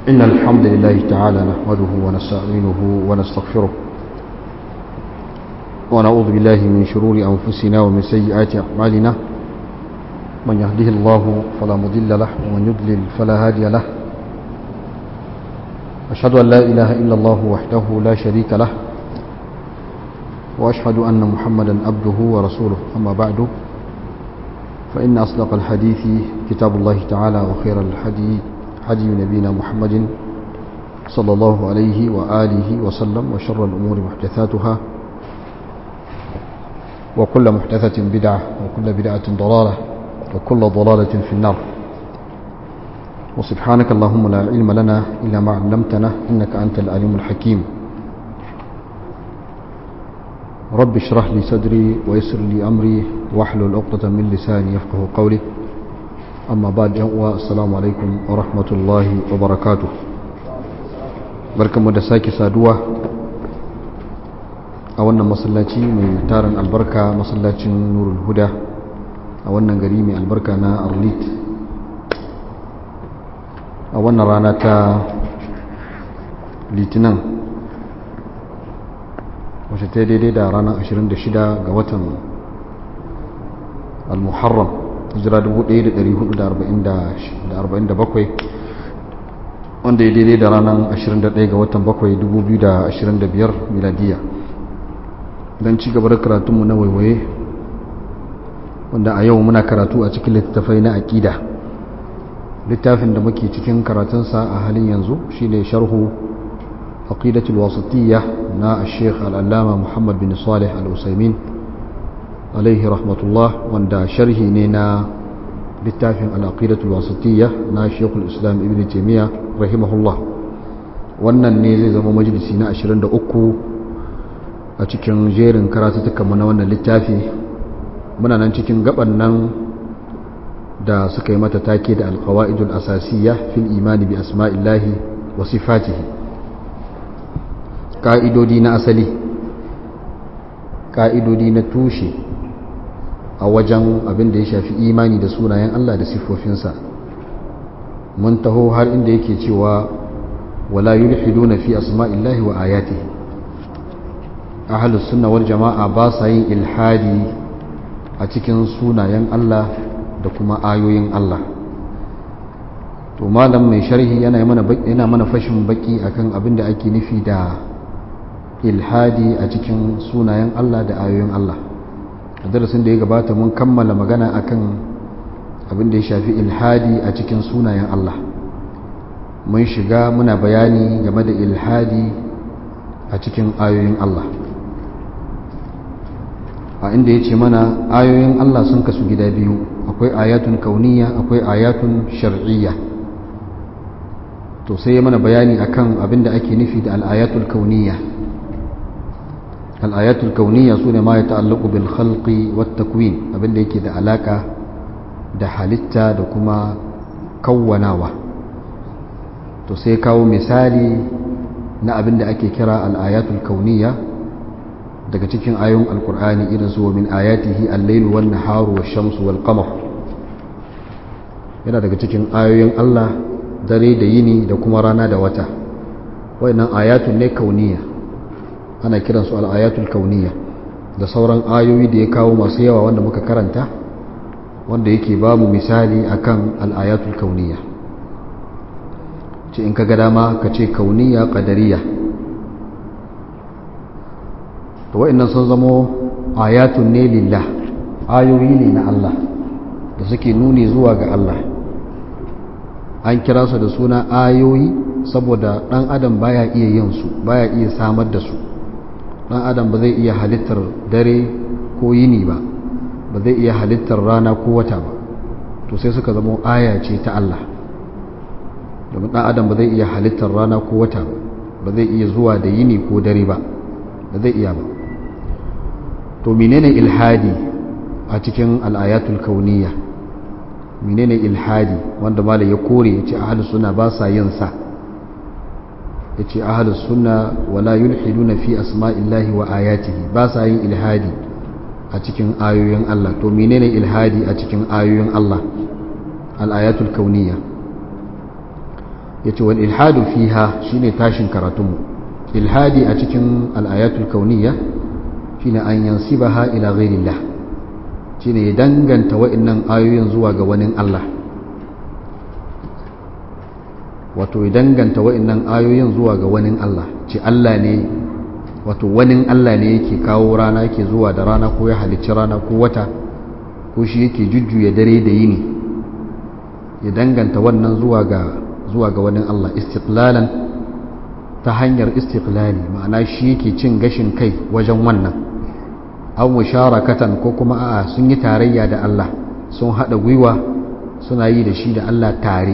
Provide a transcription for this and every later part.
إن الحمد لله تعالى نحمده ونستعينه ونستغفره ونعوذ بالله من شرور أنفسنا ومن سيئات أعمالنا من يهده الله فلا مضل له ومن يضلل فلا هادي له أشهد أن لا إله إلا الله وحده لا شريك له وأشهد أن محمدا عبده ورسوله أما بعد فإن أصدق الحديث كتاب الله تعالى وخير الحديث حدي نبينا محمد صلى الله عليه وآله وسلم وشر الأمور محدثاتها وكل محدثة بدعة وكل بدعة ضلالة وكل ضلالة في النار وسبحانك اللهم لا علم لنا إلا ما علمتنا إنك أنت العليم الحكيم رب اشرح لي صدري ويسر لي أمري واحلل عقدة من لساني يفقه قولي أما بعد السلام عليكم ورحمة الله وبركاته بركة مدساكي سادوة a wannan masallaci mai tarin albarka masallacin nurul huda a wannan gari mai albarka na arlit a wannan rana ta litinin wacce ta daidai da ranar 26 ga watan al-muharram hijira 1447 wanda ya daidai da ranar 21 ga watan 7 2025 miladiya don ci gaba da karatunmu na waiwaye wanda a yau muna karatu a cikin littattafai na aƙida littafin da muke cikin karatunsa a halin yanzu shine sharhu aqidatul wasatiyya na sheikh al'allama muhammad bin salih al-usaimin alaihi rahmatullah wanda sharhi ne na littafin al'aqidatul wasatiyya na sheikhul islam ibn taimiyya rahimahullah wannan ne zai zama majalisi na 23 a cikin jerin karatutukanmu na wannan littafi muna nan cikin gaban nan da suka yi mata take da alkawa'idul asasiyya fil imani bi asma'illahi wa sifatihi ka'idodi na asali ka'idodi na tushe a wajen abin da ya shafi imani da sunayen Allah da siffofinsa mun taho har inda yake cewa wala yulhiduna fi asma'illahi wa ayatihi ahalus sunna wal jama'a ba sa yin ilhadi a cikin sunayen Allah da kuma ayoyin Allah to malam mai sharhi yana mana yana mana fashin baki akan abin da ake nufi da ilhadi a cikin sunayen Allah da ayoyin Allah a darasin da ya gabata mun kammala magana akan abin da ya shafi ilhadi a cikin sunayen Allah mun shiga muna bayani game da ilhadi a cikin ayoyin Allah a inda ya ce mana ayoyin Allah sun kasu gida biyu akwai ayatun kauniya akwai ayatun shar'iyya to sai ya mana bayani akan abin da ake nufi da al'ayatul kauniya al'ayatul kauniya su ne ma ya ta'allaku bil khalqi wat takwin abin da yake da alaka da halitta da kuma kawwanawa to sai kawo misali na abin da ake kira al'ayatul kauniya daga cikin ayoyin alkur'ani irin su min ayatihi al-lailu wan naharu wash-shamsu wal qamar yana daga cikin ayoyin Allah dare da yini da kuma rana da wata wayannan ayatun ne kauniya ana kiran su al-ayatul kauniya da sauran ayoyi da ya kawo masu yawa wanda muka karanta wanda yake ba mu misali akan al-ayatul kauniya ce in ka ga dama ka ce kauniya qadariya to wa'annan sun zamo ayatun ne lillah ayoyi ne na Allah da suke nuni zuwa ga Allah an kira su da suna ayoyi saboda dan adam baya iya yin su baya iya samar da su dan adam ba zai iya halittar dare ko yini ba ba zai iya halittar rana ko wata ba to sai suka zamo aya ce ta Allah domin dan adam ba zai iya halittar rana ko wata ba ba zai iya zuwa da yini ko dare ba ba zai iya ba to menene ilhadi a cikin al'ayatul kauniya menene ilhadi wanda mala ya kore ya ce ahalus suna ba sa yin sa ya ce ahalus suna wala yulhiduna fi asma'illahi wa ayatihi ba sa yin ilhadi a cikin ayoyin Allah to menene ilhadi a cikin ayoyin Allah al'ayatul kauniya yace wal ilhadu fiha shine tashin karatunmu ilhadi a cikin al-ayatul kauniyya shine an yansibaha ila ghairillah shine ya danganta wa'annan ayoyin zuwa ga wani Allah wato ya danganta wa'annan ayoyin zuwa ga wani Allah ce Allah ne wato wani Allah ne yake kawo rana yake zuwa da rana ko ya halicci rana ko wata ko shi yake jujjuya dare da yini ya danganta wannan zuwa ga zuwa ga wani Allah istiqlalan ta hanyar istiqlali ma'ana shi yake cin gashin kai wajen wannan aw musharakatan ko kuma a'a sun yi tarayya da Allah sun hada gwiwa suna yi da shi da Allah tare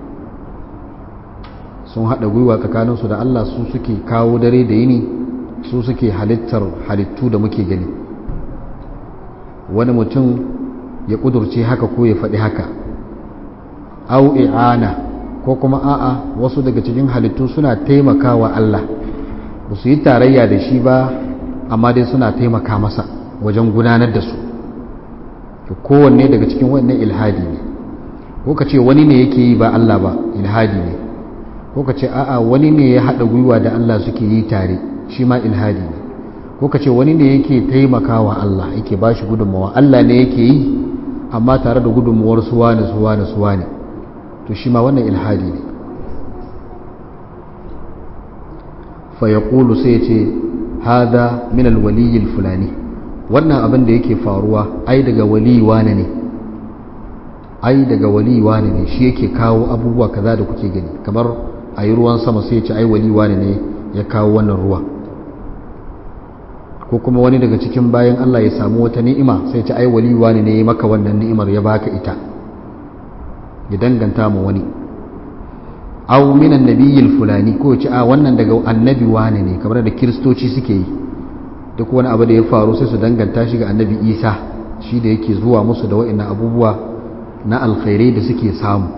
sun hada gwiwa tsakaninsu da Allah su suke kawo dare da yini su suke halittar halittu da muke gani wani mutum ya kudurce haka ko ya faɗi haka au i'ana ko kuma a'a wasu daga cikin halittu suna taimakawa Allah ba su yi tarayya da shi ba amma dai suna taimaka masa wajen gudanar da su kowanne daga cikin wannan ilhadi ne ko ka ce wani ne yake yi ba Allah ba ilhadi ne ko ka ce a'a wani ne ya haɗa gwiwa da Allah suke yi tare shi ma ilhadi ne ko ka ce wani ne yake taimakawa Allah yake ba shi gudunmawa Allah ne yake yi amma tare da gudunmawar suwa ne suwa ne suwa ne to shi ma wannan ilhadi ne fa ya sai ya ce hada min alwaliyyil fulani wannan abin da yake faruwa ai daga wali wane ne ai daga wali wane ne shi yake kawo abubuwa kaza da kuke gani kamar a yi ruwan sama sai ya ce ai wali wane ne ya kawo wannan ruwa ko kuma wani daga cikin bayan Allah ya samu wata ni'ima sai ce ai wali wane ne ya maka wannan ni'imar ya baka ita ya danganta mu wani aw minan nabiyil fulani ko ce a wannan daga annabi wane ne kamar da kiristoci suke yi duk wani abu da ya faru sai su danganta shi ga annabi isa shi da yake zuwa musu da wa'annan abubuwa na alkhairai da suke samu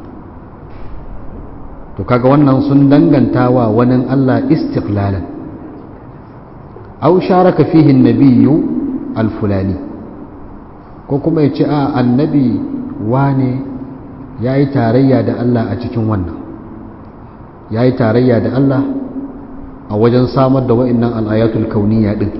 to kaga wannan sun danganta wa wani Allah istiqlalan aw sharaka fihi an-nabiyyu al-fulani ko kuma ya ce a annabi wane yayi tarayya da Allah a cikin wannan yayi tarayya da Allah a wajen samar da wa'annan al-ayatul kauniyya din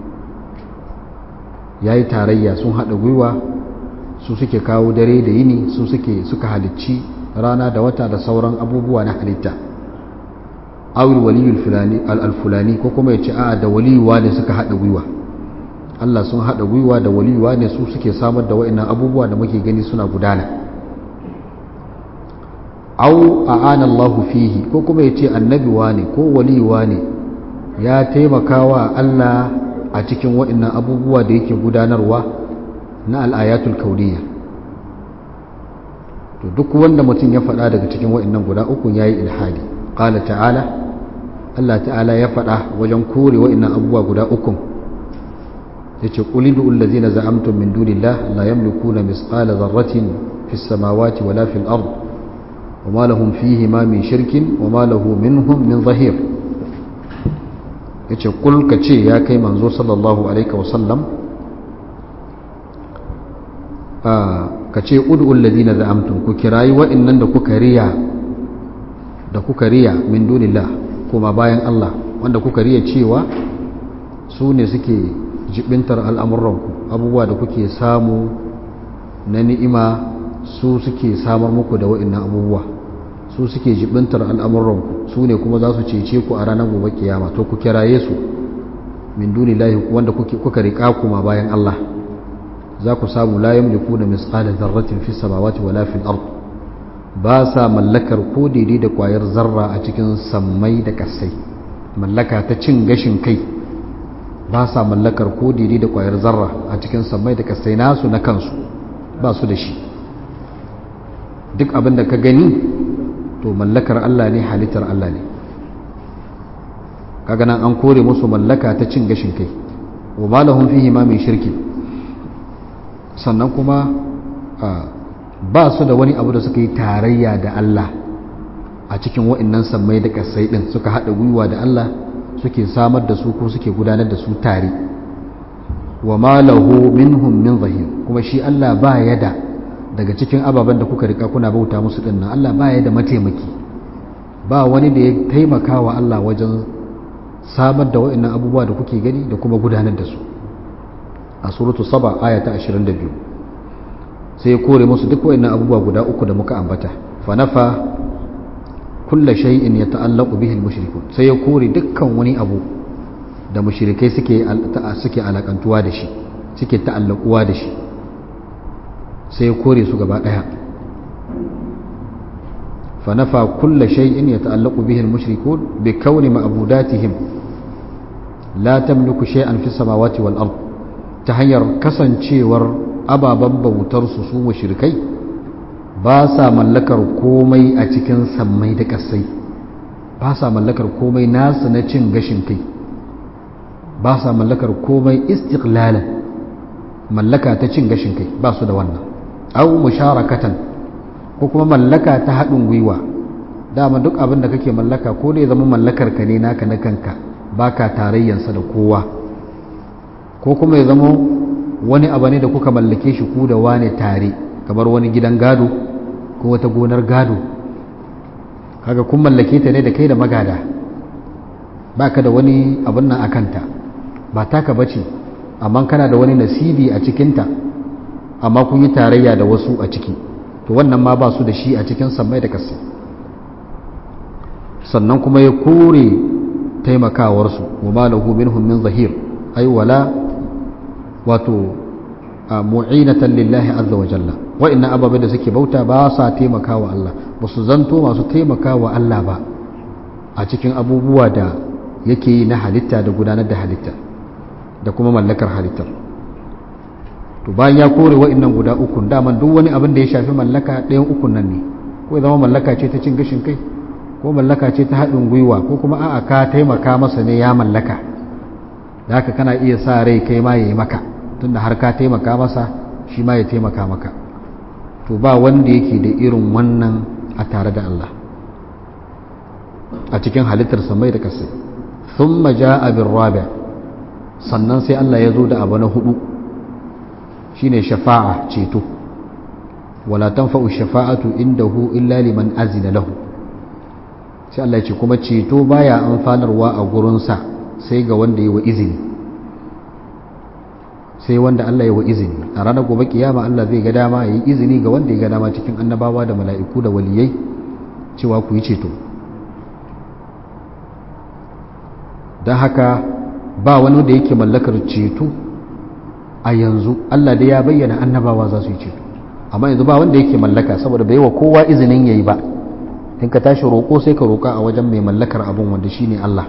yayi tarayya sun hada gwiwa su suke kawo dare da yini su suke suka halicci rana da wata da sauran abubuwa na halitta awil waliyul fulani al-fulani ko kuma yace a'a da waliyuwa ne suka hada gwiwa Allah sun hada gwiwa da waliyuwa ne su suke samar da wa'annan abubuwa da muke gani suna gudana aw a'ana Allah fihi ko kuma yace annabi ne ko waliyuwa ne ya taimakawa Allah a cikin wa'annan abubuwa da yake gudanarwa na al-ayatul kauniyya to duk wanda mutum ya faɗa daga cikin wa'annan guda uku yayi ilhadi qala ta'ala Allah ta'ala ya faɗa wajen kore wa'annan abubuwa guda uku yace qul idul ladzina za'amtum min dunillah la yamlikuna misqala dharratin fis samawati wala fil ard wama lahum fihi ma min shirkin wama lahu minhum min zahir yace qul kace ya kai manzo sallallahu alaihi wa sallam ka ce ud'ul ladina za'amtum ku kirayi wa'annan da kuka riya da kuka riya min dunillah kuma bayan Allah wanda kuka riya cewa su ne suke jibintar al'amuranku abubuwa da kuke samu na ni'ima su suke samar muku da wa'annan abubuwa su suke jibintar al'amuranku su ne kuma za su cece ku a ranar gobe kiyama to ku kiraye su min dunillahi wanda kuka riƙa kuma bayan Allah za ku samu la yamlikuna misqala dharratin fi samawati wala fil ard ba sa mallakar ko daidai da kwayar zarra a cikin sammai da kasai mallaka ta cin gashin kai ba sa mallakar ko daidai da kwayar zarra a cikin sammai da kasai nasu na kansu ba su da shi duk abin da ka gani to mallakar Allah ne halittar Allah ne kaga nan an kore musu mallaka ta cin gashin kai wa ma lahum fihi ma min shirki sannan kuma ba su da wani abu da suka yi tarayya da Allah a cikin wa'annan sammai da kasai din suka haɗa gwiwa da Allah suke samar da su ko suke gudanar da su tare wa ma lahu minhum min zahir kuma shi Allah ba ya da daga cikin ababen da kuka rika kuna bauta musu dinnan Allah ba ya da mataimaki ba wani da ya taimaka wa Allah wajen samar da wa'annan abubuwa da kuke gani da kuma gudanar da su a suratu saba aya ta 22 sai ya kore musu duk wa'annan abubuwa guda uku da muka ambata fa nafa kulla shay'in yata'allaqu bihi al-mushrikun sai ya kore dukkan wani abu da mushrikai suke suke alakantuwa da shi suke ta'allakuwa da shi sai ya kore su gaba daya fa nafa kulla shay'in yata'allaqu bihi al-mushrikun bi kawni ma'budatihim la tamliku shay'an fi samawati wal ard ta hanyar kasancewar ababen bautar su su mushrikai ba sa mallakar komai a cikin sammai da ƙasai ba sa mallakar komai nasu na cin gashin kai ba sa mallakar komai istiqlalan mallaka ta cin gashin kai ba su da wannan au musharakatan ko kuma mallaka ta haɗin gwiwa dama duk abin da kake mallaka ko da ya zama mallakar ka ne naka na kanka baka tarayyansa da kowa ko kuma ya zama wani abu ne da kuka mallake shi ku da wane tare kamar wani gidan gado ko wata gonar gado kaga kun mallake ta ne da kai da magada baka da wani abin nan akanta ba taka bace amma kana da wani nasibi a cikinta amma kun yi tarayya da wasu a ciki to wannan ma ba su da shi a cikin sammai da kasai sannan kuma ya kore taimakawarsu wa ma lahu minhum min zahir ay wala wato mu'inatan lillahi azza wa jalla wa'annan ababe da suke bauta ba sa taimakawa Allah ba su zanto masu taimakawa Allah ba a cikin abubuwa da yake yi na halitta da gudanar da halitta da kuma mallakar halittar to bayan ya kore wa'annan guda uku daman duk wani abin da ya shafi mallaka ɗayan ukun nan ne ko ya zama mallaka ce ta cin gashin kai ko mallaka ce ta haɗin gwiwa ko kuma a'a ka taimaka masa ne ya mallaka da haka kana iya sa rai kai ma ya yi maka tunda har ka taimaka masa shi ma ya taimaka maka to ba wanda yake da irin wannan a tare da Allah a cikin halittar samai da kasai thumma ja'a bir rabi' sannan sai Allah ya zo da abu na hudu shine shafa'a ceto wala tanfa'u shafa'atu indahu illa liman azina lahu sai Allah ya ce kuma ceto baya amfanarwa a gurinsa sai ga wanda yi wa izini sai wanda Allah ya wa izini a ranar gobe kiyama Allah zai ga dama yi izini ga wanda ya ga dama cikin annabawa da mala'iku da waliyai cewa ku yi ceto don haka ba wani da yake mallakar ceto a yanzu Allah da ya bayyana annabawa za su yi ceto amma yanzu ba wanda yake mallaka saboda bai wa kowa izinin yayi ba in ka tashi roƙo sai ka roƙa a wajen mai mallakar abun wanda shine Allah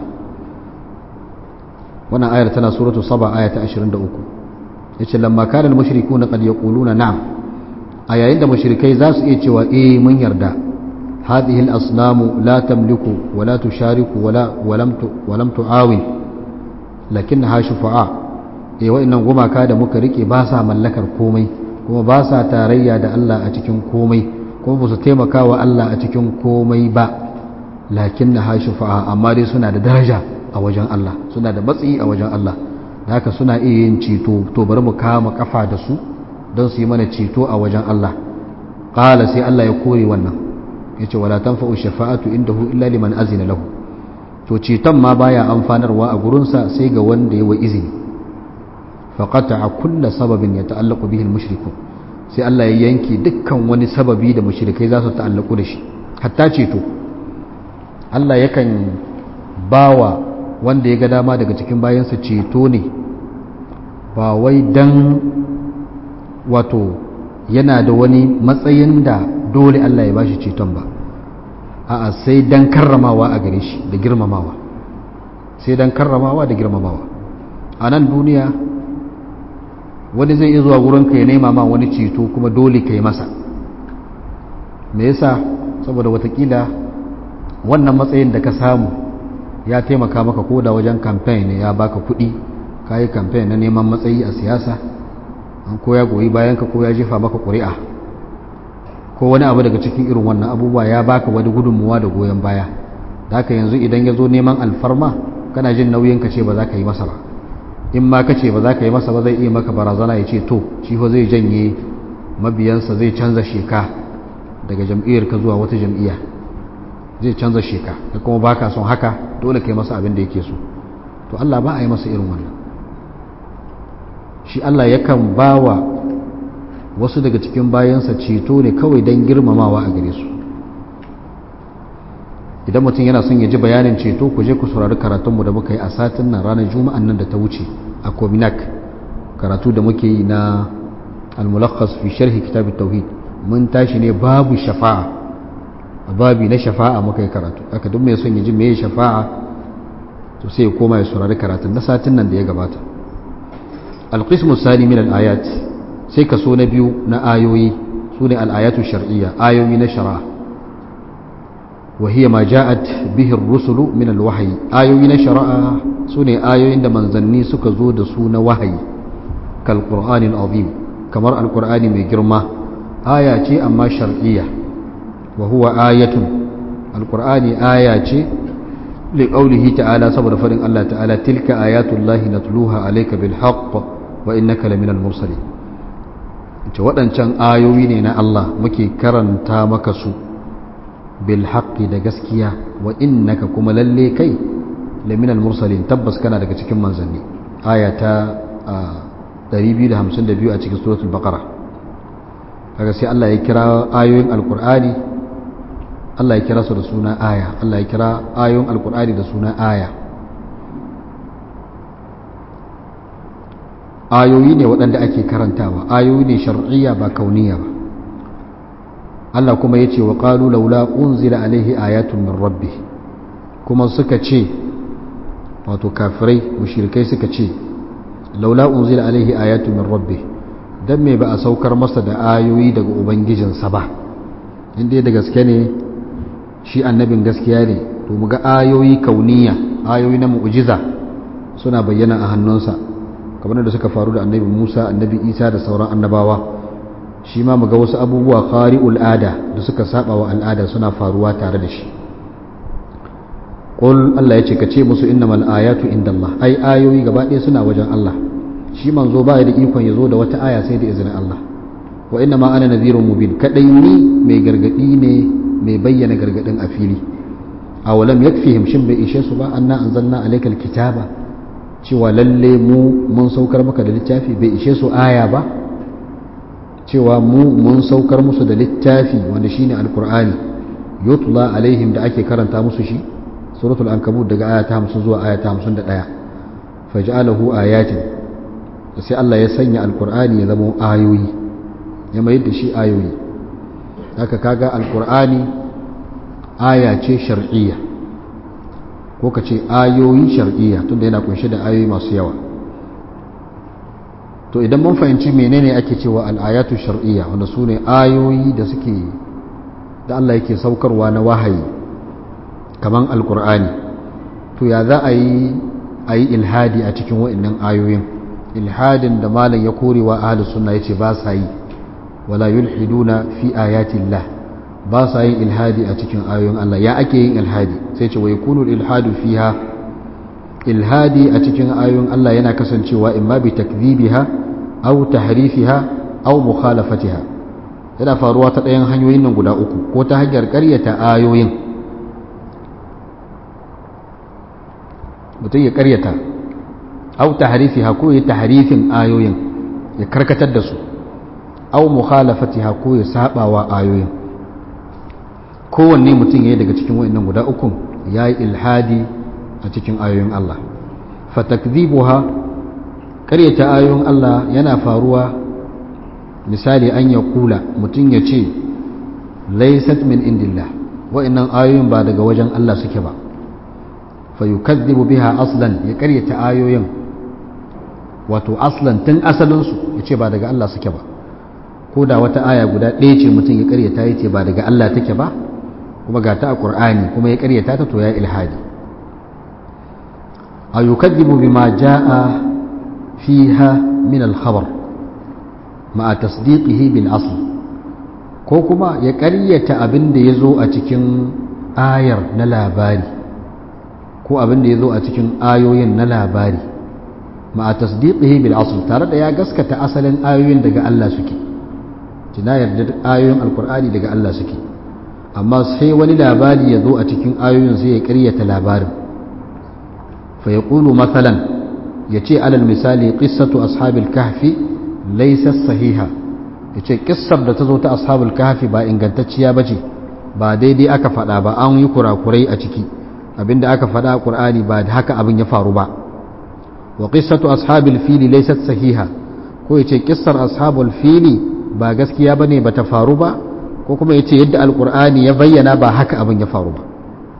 wannan ayar tana suratu saba aya ta 23 yace lamma kana al-mushrikuuna qad yaquluna na'am a yayin da mushrikai za su iya cewa eh mun yarda hadhihi al-asnamu la tamliku wa la tushariku wa la wa lam tu wa lam tu'awin lakinnaha shufa'a eh wa'annan gumaka da muka rike ba sa mallakar komai kuma ba sa tarayya da Allah a cikin komai kuma ba su taimaka wa Allah a cikin komai ba lakinnaha shufa'a amma dai suna da daraja a wajen Allah suna da matsayi a wajen Allah da haka suna iya yin ceto to bari mu kama kafa da su don su yi mana ceto a wajen Allah qala sai Allah ya kore wannan yace wala tanfa'u shafa'atu indahu illa liman azina lahu to ceton ma baya amfanarwa a gurinsa sai ga wanda ya wa izini faqata kulla sababin yata'allaqu bihi al-mushrikun sai Allah ya yanke dukkan wani sababi da mushrikai za su ta'allaku da shi hatta ceto Allah yakan bawa wanda ya ga dama daga cikin bayansa ceto ne ba wai dan wato yana da wani matsayin da dole Allah ya bashi ceton ba a'a sai dan karramawa a gare shi da girmamawa sai dan karramawa da girmamawa a nan duniya wani zai iya zuwa wurinka ya nema ma wani ceto kuma dole ka yi masa me yasa saboda watakila wannan matsayin da ka samu ya taimaka maka ko da wajen kamfen ne ya baka kuɗi ka yi kamfen na neman matsayi a siyasa an ko ya goyi bayan ka ko ya jefa maka ƙuri'a ko wani abu daga cikin irin wannan abubuwa ya baka wani gudunmuwa da goyon baya da haka yanzu idan ya zo neman alfarma kana jin nauyin ka ce ba za ka yi masa ba in ma ka ce ba za ka yi masa ba zai iya maka barazana ya ce to shi fa zai janye mabiyansa zai canza sheka daga jam'iyyar ka zuwa wata jam'iyya zai canza sheka da kuma baka son haka dole kai masa abin da yake so to Allah ba a yi masa irin wannan shi Allah yakan bawa wasu daga cikin bayansa ceto ne kawai don girmamawa a gare su idan mutum yana son ya ji bayanin ceto ku je ku saurari karatunmu da muka yi a satin nan ranar juma'an nan da ta wuce a kominak karatu da muke yi na al-mulakhas fi sharhi kitab tauhid mun tashi ne babu shafa'a a babi na shafa'a muka yi karatu aka duk mai son ya ji meye shafa'a to sai ya koma ya saurari karatun na satin nan da ya gabata al-qismu sani min al-ayat sai kaso na biyu na ayoyi sune al-ayatu shar'iyya ayoyi na shari'a وهي ما جاءت به الرسل من الوحي آيوين شرع سنة آيوين دا منزني سكزو دا سون وحي كالقرآن العظيم كمر القرآن من جرمة آية أما شرعية وهو آية القرآن آية لقوله تعالى صبر فرن الله تعالى تلك آيات الله نتلوها عليك بالحق وإنك لمن المرسلين waɗancan ayoyi ne na Allah muke karanta maka su bilhaƙi da gaskiya wa innaka kuma lalle kai laminal mursalin tabbas kana daga cikin manzanni aya ta 252 a cikin suratul baqara kaga sai Allah ya kira ayoyin alqur'ani Allah ya kira su da suna aya Allah ya kira ayoyin alqur'ani da suna aya ayoyi ne waɗanda ake karantawa ayoyi ne shar'iyya ba kauniya ba Allah kuma ya ce wa ƙalu laula unzila alaihi ayatun min rabbi kuma suka ce wato kafirai mushrikai suka ce laula unzila alaihi ayatun min rabbi dan me ba a saukar masa da ayoyi daga ubangijinsa ba inda da gaske ne shi annabin gaskiya ne to mu ga ayoyi kauniya ayoyi na mu'jiza suna bayyana a hannunsa kamar da suka faru da annabi Musa annabi Isa da sauran annabawa shi ma muga wasu abubuwa khari'ul ada da suka saba wa al'ada suna faruwa tare da shi qul Allah ya ce ka ce musu innamal ayatu indallah ai ayoyi gaba ɗaya suna wajen Allah shi manzo ba da ikon ya zo da wata aya sai da izinin Allah wa inna ma ana nadhirun mubin kadai ni mai gargadi ne mai bayyana gargadin a fili awalam yakfihim shin bai ishe su ba anna anzalna alaykal kitaba cewa lalle mu mun saukar maka da littafi bai ishe su aya ba cewa mu mun saukar musu da littafi wanda shine alkur'ani yutla alaihim da ake karanta musu shi suratul ankabut daga aya ta 50 zuwa aya ta 51 faj'alahu ayatin sai Allah ya sanya alkur'ani ya zama ayoyi ya mai da shi ayoyi haka kaga alkur'ani aya ce shar'iyya ko ka ce ayoyi shar'iyya tunda yana kunshe da ayoyi masu yawa to idan mun fahimci menene ake cewa al'ayatu shar'iyya wanda su ne ayoyi da suke da Allah yake saukarwa na wahayi kaman alkur'ani to ya za a yi a yi ilhadi a cikin wa'annan ayoyin ilhadin da malam ya korewa ahlus sunna yace ba sa yi wala yulhiduna fi ayatillah ba sa yin ilhadi a cikin ayoyin Allah ya ake yin ilhadi sai ce wa yakunu ilhadu fiha ilhadi a cikin ayoyin Allah yana kasancewa imma bi takdhibiha aw tahrifiha aw mukhalafatiha yana faruwa ta ɗayan hanyoyin nan guda uku ko ta hanyar ƙaryata ayoyin mutum ya ƙaryata aw tahrifiha ko ya tahrifin ayoyin ya karkatar da su aw mukhalafatiha ko ya sabawa ayoyin kowanne mutum yayi daga cikin wayannan guda uku yayi ilhadi a cikin ayoyin Allah fatakdhibuha ƙaryata ayoyin Allah yana faruwa misali an ya kula mutum ya ce laysat min indillah wa'annan ayoyin ba daga wajen Allah suke ba fa yukadhibu biha aslan ya ƙaryata ayoyin wato aslan tun asalinsu ya ce ba daga Allah suke ba ko da wata aya guda ɗaya ce mutum ya ƙaryata ya ce ba daga Allah take ba kuma ga ta a ƙur'ani kuma ya ƙaryata ta to ya ilhadi a yukaddibu bima ja'a fiha min al-khabar ma'a tasdiqihi bil asl ko kuma ya ƙaryata abin da ya zo a cikin ayar na labari ko abin da ya zo a cikin ayoyin na labari ma'a tasdiqihi bil asl tare da ya gaskata asalin ayoyin daga Allah suke tina yarda ayoyin alkur'ani daga Allah suke amma sai wani labari ya zo a cikin ayoyin sai ya ƙaryata labarin fa ya ƙulu matsalan ya ce alal misali ƙissatu ashabil kahfi laisa sahiha ya ce ƙissar da ta zo ta ashabul kahfi ba ingantacciya ba ce ba daidai aka faɗa ba an yi kurakurai a ciki abinda aka faɗa a ƙur'ani ba da haka abin ya faru ba wa ƙissatu ashabil fili laisa sahiha ko ya ce ƙissar ashabul fili ba gaskiya ba ne ba ta faru ba ko kuma ya ce yadda alkur'ani ya bayyana ba haka abin ya faru ba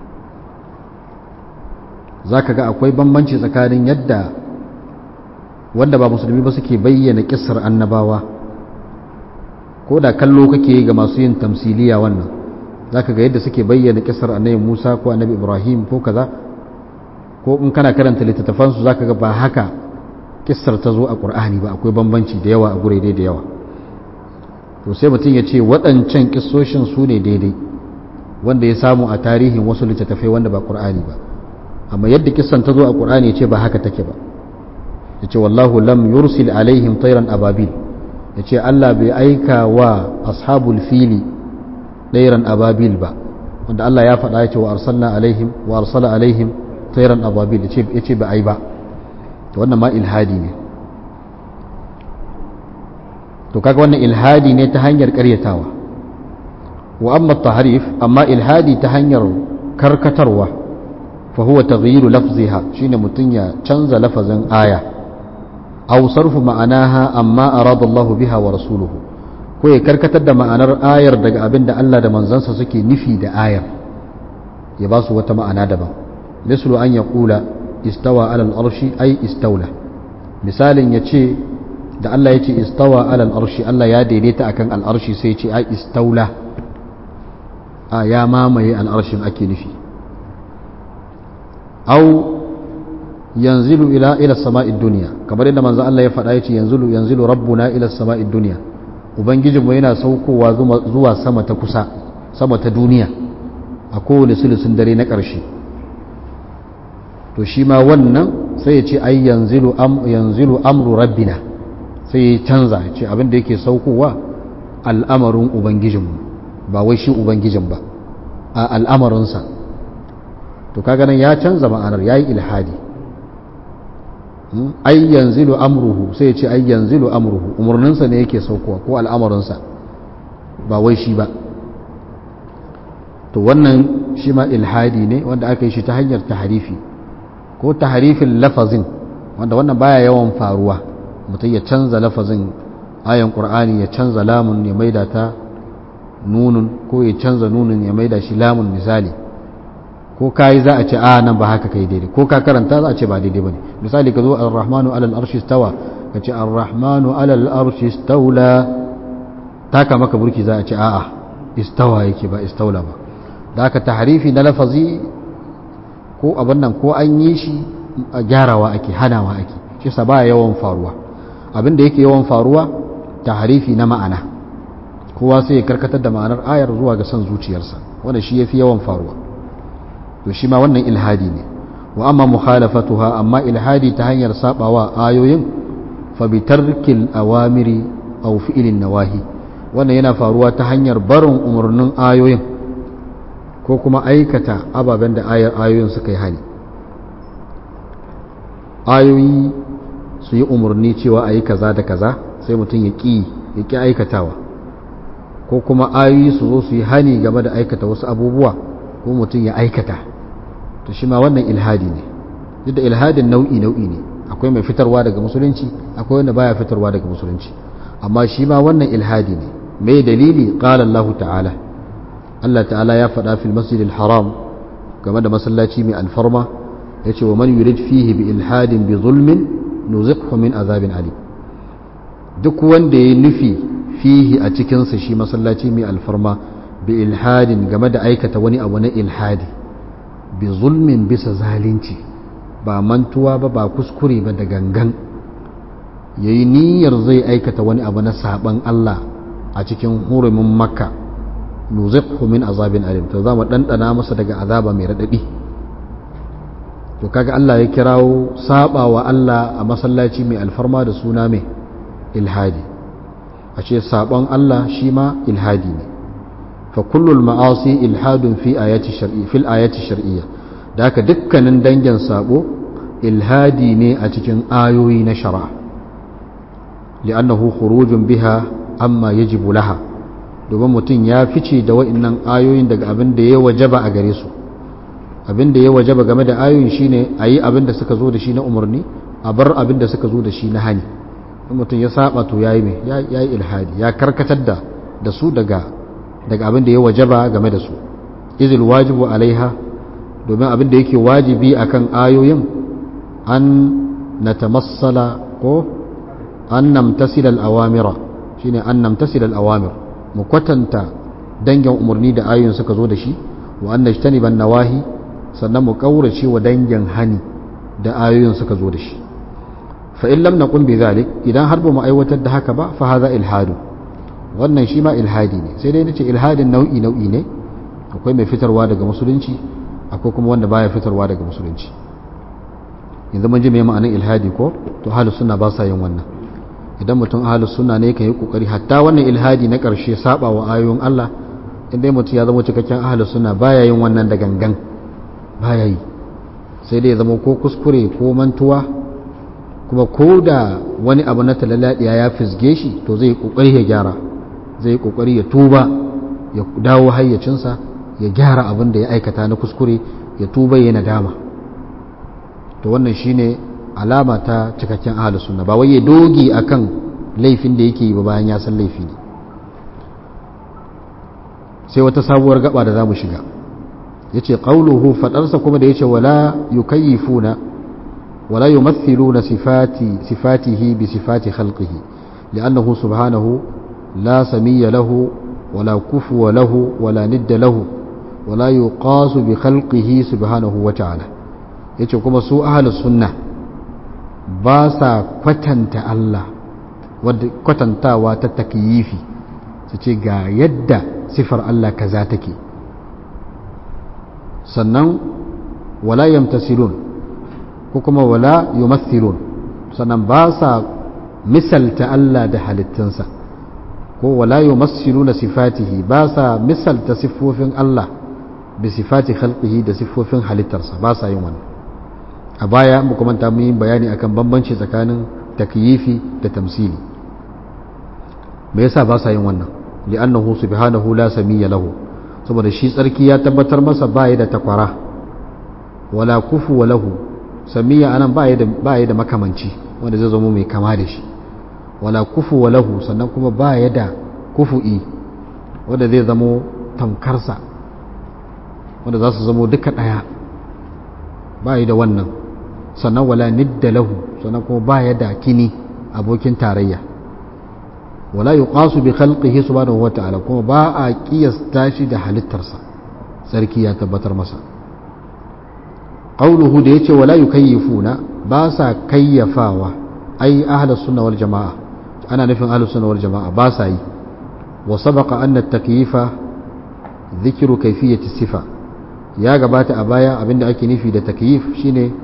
za ka ga akwai bambanci tsakanin yadda wanda ba musulmi ba suke bayyana kisar annabawa ko da kallo kake ga masu yin tamsiliya wannan za ka ga yadda suke bayyana kisar annabi musa ko annabi ibrahim ko kaza ko in kana karanta littattafansu za ka ga ba haka kisar ta zo a ƙur'ani ba akwai bambanci da yawa a gurede da yawa to sai mutum ya ce waɗancan ƙisoshin su ne daidai wanda ya samu a tarihin wasu littattafai wanda ba ƙur'ani ba amma yadda kisan ta zo a ƙur'ani ya ce ba haka take ba ya ce wallahu lam yursil alaihim tairan ababil ya ce allah bai aika wa ashabul fili ɗairan ababil ba wanda allah ya faɗa ya ce wa arsalna alaihim wa arsala alaihim tairan ababil ya ce ba ai ba wannan ma ilhadi ne to kaga wannan ilhadi ne ta hanyar karyatawa wa amma tahrif amma ilhadi ta hanyar karkatarwa fa huwa taghyiru lafziha shine mutun ya canza lafazin aya aw sarfu ma'anaha amma arada Allah biha wa rasuluhu ko ya karkatar da ma'anar ayar daga abin da Allah da manzansa suke nufi da ayar ya ba su wata ma'ana daban mislu an yaqula istawa ala al-arshi ay istawla misalin yace da Allah ya ce istawa alal arshi Allah ya daidaita akan al'arshi sai ce ai istaula a ya mamaye al'arshin ake nufi au yanzilu ila ila sama'id duniya kamar yadda manzo Allah ya faɗa yace yanzilu yanzilu rabbuna ila sama'id duniya ubangijinmu yana saukowa zuwa sama ta kusa sama ta duniya a kowane sulusun dare na ƙarshe to shi ma wannan sai ya ce ai yanzilu am yanzilu amru rabbina sai ya canza ya ce abinda yake saukowa al'amarin ubangijinmu ba wai shi ubangijin ba a al'amarinsa to kaga nan ya canza ma'anar ya yi ilhadi ai yanzilu amruhu sai ya ce ai yanzilu amruhu umarninsa ne yake saukowa ko al'amarinsa ba wai shi ba to wannan shi ma ilhadi ne wanda aka yi shi ta hanyar taharifi ko taharifin lafazin wanda wannan baya yawan faruwa mutum ya canza lafazin ayan ƙur'ani ya canza lamun ya maida ta nunun ko ya canza nunun ya maida shi lamun misali ko kayi za a ce a nan ba haka kai daidai ko ka karanta za a ce ba daidai bane misali ka zo ar-rahmanu alal arshi stawa ka ce ar-rahmanu alal arshi stawla taka maka burki za a ce a'a istawa yake ba istawla ba da aka tahrifi na lafazi ko abin nan ko an yi shi gyarawa ake hanawa ake shi sa baya yawan faruwa abin da yake yawan faruwa tahrifi na ma'ana kowa sai ya karkatar da ma'anar ayar zuwa ga son zuciyarsa wanda shi yafi yawan faruwa to shi ma wannan ilhadi ne wa amma mukhalafatuha amma ilhadi ta hanyar sabawa ayoyin fa bi tarkil awamiri aw fi'lin nawahi wannan yana faruwa ta hanyar barin umarnin ayoyin ko kuma aikata ababen da ayoyin suka yi hani ayoyi su yi umarni cewa a yi kaza da kaza sai mutum ya ƙi ya ƙi aikatawa ko kuma ayoyi su zo su yi hani game da aikata wasu abubuwa ko mutum ya aikata to shi ma wannan ilhadi ne duk da ilhadin nau'i nau'i ne akwai mai fitarwa daga musulunci akwai wanda baya fitarwa daga musulunci amma shi ma wannan ilhadi ne mai dalili qala Allah ta'ala Allah ta'ala ya faɗa fil masjidil haram game da masallaci mai alfarma yace wa man yurid fihi bi ilhadin bi zulmin nuziqhu min azabin alim duk wanda ya nufi fihi a cikinsa shi masallaci mai alfarma bi ilhadin game da aikata wani abu na ilhadi bi zulmin bisa zalunci ba mantuwa ba ba kuskure ba da gangan ya yi niyyar zai aikata wani abu na saban Allah a cikin hurumin makka nuziqhu min azabin alim to za mu ɗanɗana masa daga azaba mai raɗaɗi to kaga Allah ya kirawo saba wa Allah a masallaci mai alfarma da suna mai ilhadi a ce sabon Allah shi ma ilhadi ne fa kullul ma'asi ilhadun fi ayati shar'i fil ayati shar'iyya da haka dukkanin dangin sabo ilhadi ne a cikin ayoyi na shari'a li'annahu khurujun biha amma yajibu laha domin mutum ya fice da wa'annan ayoyin daga abin da ya wajaba a gare su abin da ya wajaba game da ayoyin shine a yi abin da suka zo da shi na umarni a bar abin da suka zo da shi na hani in mutum ya saba to ya yi mai ya yi ilhadi ya karkatar da da su daga daga abin da ya wajaba game da su izil wajibu alaiha domin abin da yake wajibi akan ayoyin an natamassala ko an namtasila al-awamira shine an namtasila al-awamir mu kwatanta dangin umarni da ayoyin suka zo da shi wa an najtaniban nawahi sannan mu kaurace wa dangin hani da ayoyin suka zo da shi fa in lam naqul bi zalik idan har ba mu aiwatar da haka ba fa hadha ilhadu wannan shi ma ilhadi ne sai dai nace ilhadin nau'i nau'i ne akwai mai fitarwa daga musulunci akwai kuma wanda baya fitarwa daga musulunci yanzu mun ji me ma'anar ilhadi ko to ahlus sunna ba sa yin wannan idan mutum ahlus sunna ne kan yi kokari hatta wannan ilhadi na karshe saba wa ayoyin Allah inda mutum ya zama cikakken ahlus sunna baya yin wannan da gangan baya yi sai dai ya zama ko kuskure ko mantuwa kuma ko da wani abu na talaladiya ya fisge shi to zai kokari ya gyara zai kokari ya tuba ya dawo hayyacinsa ya gyara abin da ya aikata na kuskure ya tuba ya nadama to wannan shine alama ta cikakken ahlus sunna ba wai ya doge akan laifin da yake yi ba bayan ya san laifi ne sai wata sabuwar gaba da zamu shiga yace qauluhu fadarsa kuma da yace wala yukayyifuna wala yumathiluna sifati sifatihi bi sifati khalqihi li'annahu subhanahu la samiyya lahu wala kufuwa lahu wala nidda lahu wala yuqasu bi khalqihi subhanahu wa ta'ala yace kuma su ahlus sunna ba sa kwatanta Allah wadda kwatantawa ta takyifi su ce ga yadda sifar Allah kaza take sannan wala yamtasilun ko kuma wala yumathilun sannan ba sa misalta Allah da halittunsa ko wala yumassiluna sifatihi ba sa misalta siffofin Allah bi sifati khalqihi da siffofin halittarsa ba sa yin wannan a baya mu kuma ta yi bayani akan bambanci tsakanin takyifi da tamsili me yasa ba sa yin wannan li'annahu subhanahu la samiyya lahu saboda shi tsarki ya tabbatar masa baya da takwara wala kufu wa lahu samiyya anan baya da baya da makamanci wanda zai zama mai kama da shi wala kufu wa lahu sannan kuma baya da kufu'i wanda zai zama tamkarsa wanda za su zama duka daya baya da wannan sannan wala nidda lahu sannan kuma baya da kini abokin tarayya wala yuqasu bi khalqihi subhanahu wata'ala kuma ba a kiyasta shi da halittarsa sarki ya tabbatar masa qauluhu da yace wala yukayyifuna ba sa kayyafawa ai ahlus sunna wal jamaa ana nufin ahlus sunna wal jamaa ba sa yi wa sabaqa anna at-takyifa dhikru kayfiyati sifa ya gabata a baya abinda ake nufi da takyif shine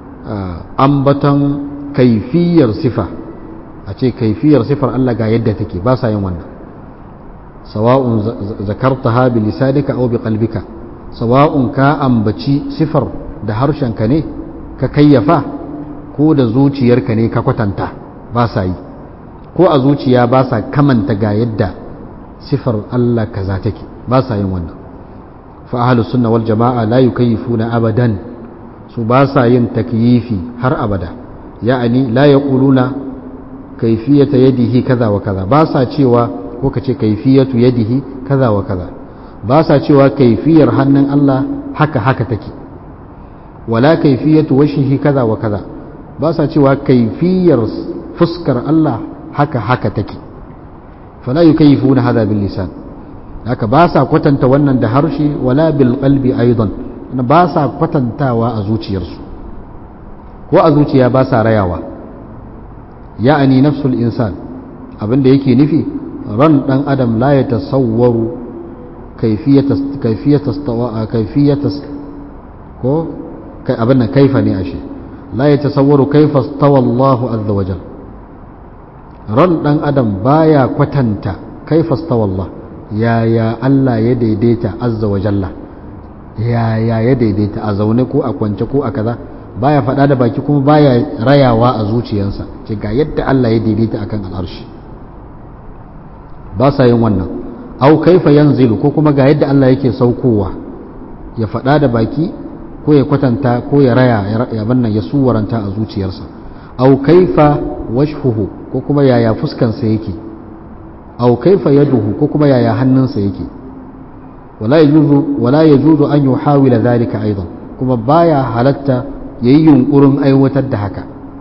ambaton kaifiyar sifa a ce kaifiyar sifar Allah ga yadda take ba sa yin wannan sawa'un zakartaha bi lisanika aw bi qalbika sawa'un ka ambaci sifar da harshenka ne ka kayyafa ko da zuciyarka ne ka kwatanta ba sa yi ko a zuciya ba sa kamanta ga yadda sifar Allah kaza take ba sa yin wannan fa ahlus sunna wal jama'a la yukayyifuna abadan su ba sa yin takyifi har abada ya'ani la yaquluna kaifiyata yadihi kaza wa kaza ba sa cewa ko kace kaifiyatu yadihi kaza wa kaza ba sa cewa kaifiyar hannun Allah haka haka take wala kaifiyatu wajhihi kaza wa kaza ba sa cewa kaifiyar fuskar Allah haka haka take fala yukayyifuna hada bil lisan haka ba sa kwatanta wannan da harshe wala bil qalbi aidan ba sa kwatantawa a zuciyarsu ko a zuciya ba sa rayawa ya'ani nafsul insan abinda yake nufi ran dan adam la ya tasawwaru kaifiyatas ko abin nan kaifa ne ashe la ya tasawwaru kaifa stawa Allah azza wajal ran dan adam baya kwatanta kaifa stawa Allah yaya Allah ya daidaita azza wa jalla yaya ya daidaita a zaune ko a kwance ko a kaza baya faɗa da baki kuma baya rayawa a zuciyarsa ce ga yadda Allah ya daidaita akan al'arshi ba sa yin wannan au kaifa yanzilu ko kuma ga yadda Allah yake saukowa ya faɗa da baki ko ya kwatanta ko ya raya ya bannan ya suwaranta a zuciyarsa au kaifa washhuhu ko kuma yaya fuskansa yake au kaifa yaduhu ko kuma yaya hannunsa yake wala yajuzu wala yajuzu an yuhawila dhalika aidan kuma baya halatta yayi yunkurin aiwatar da haka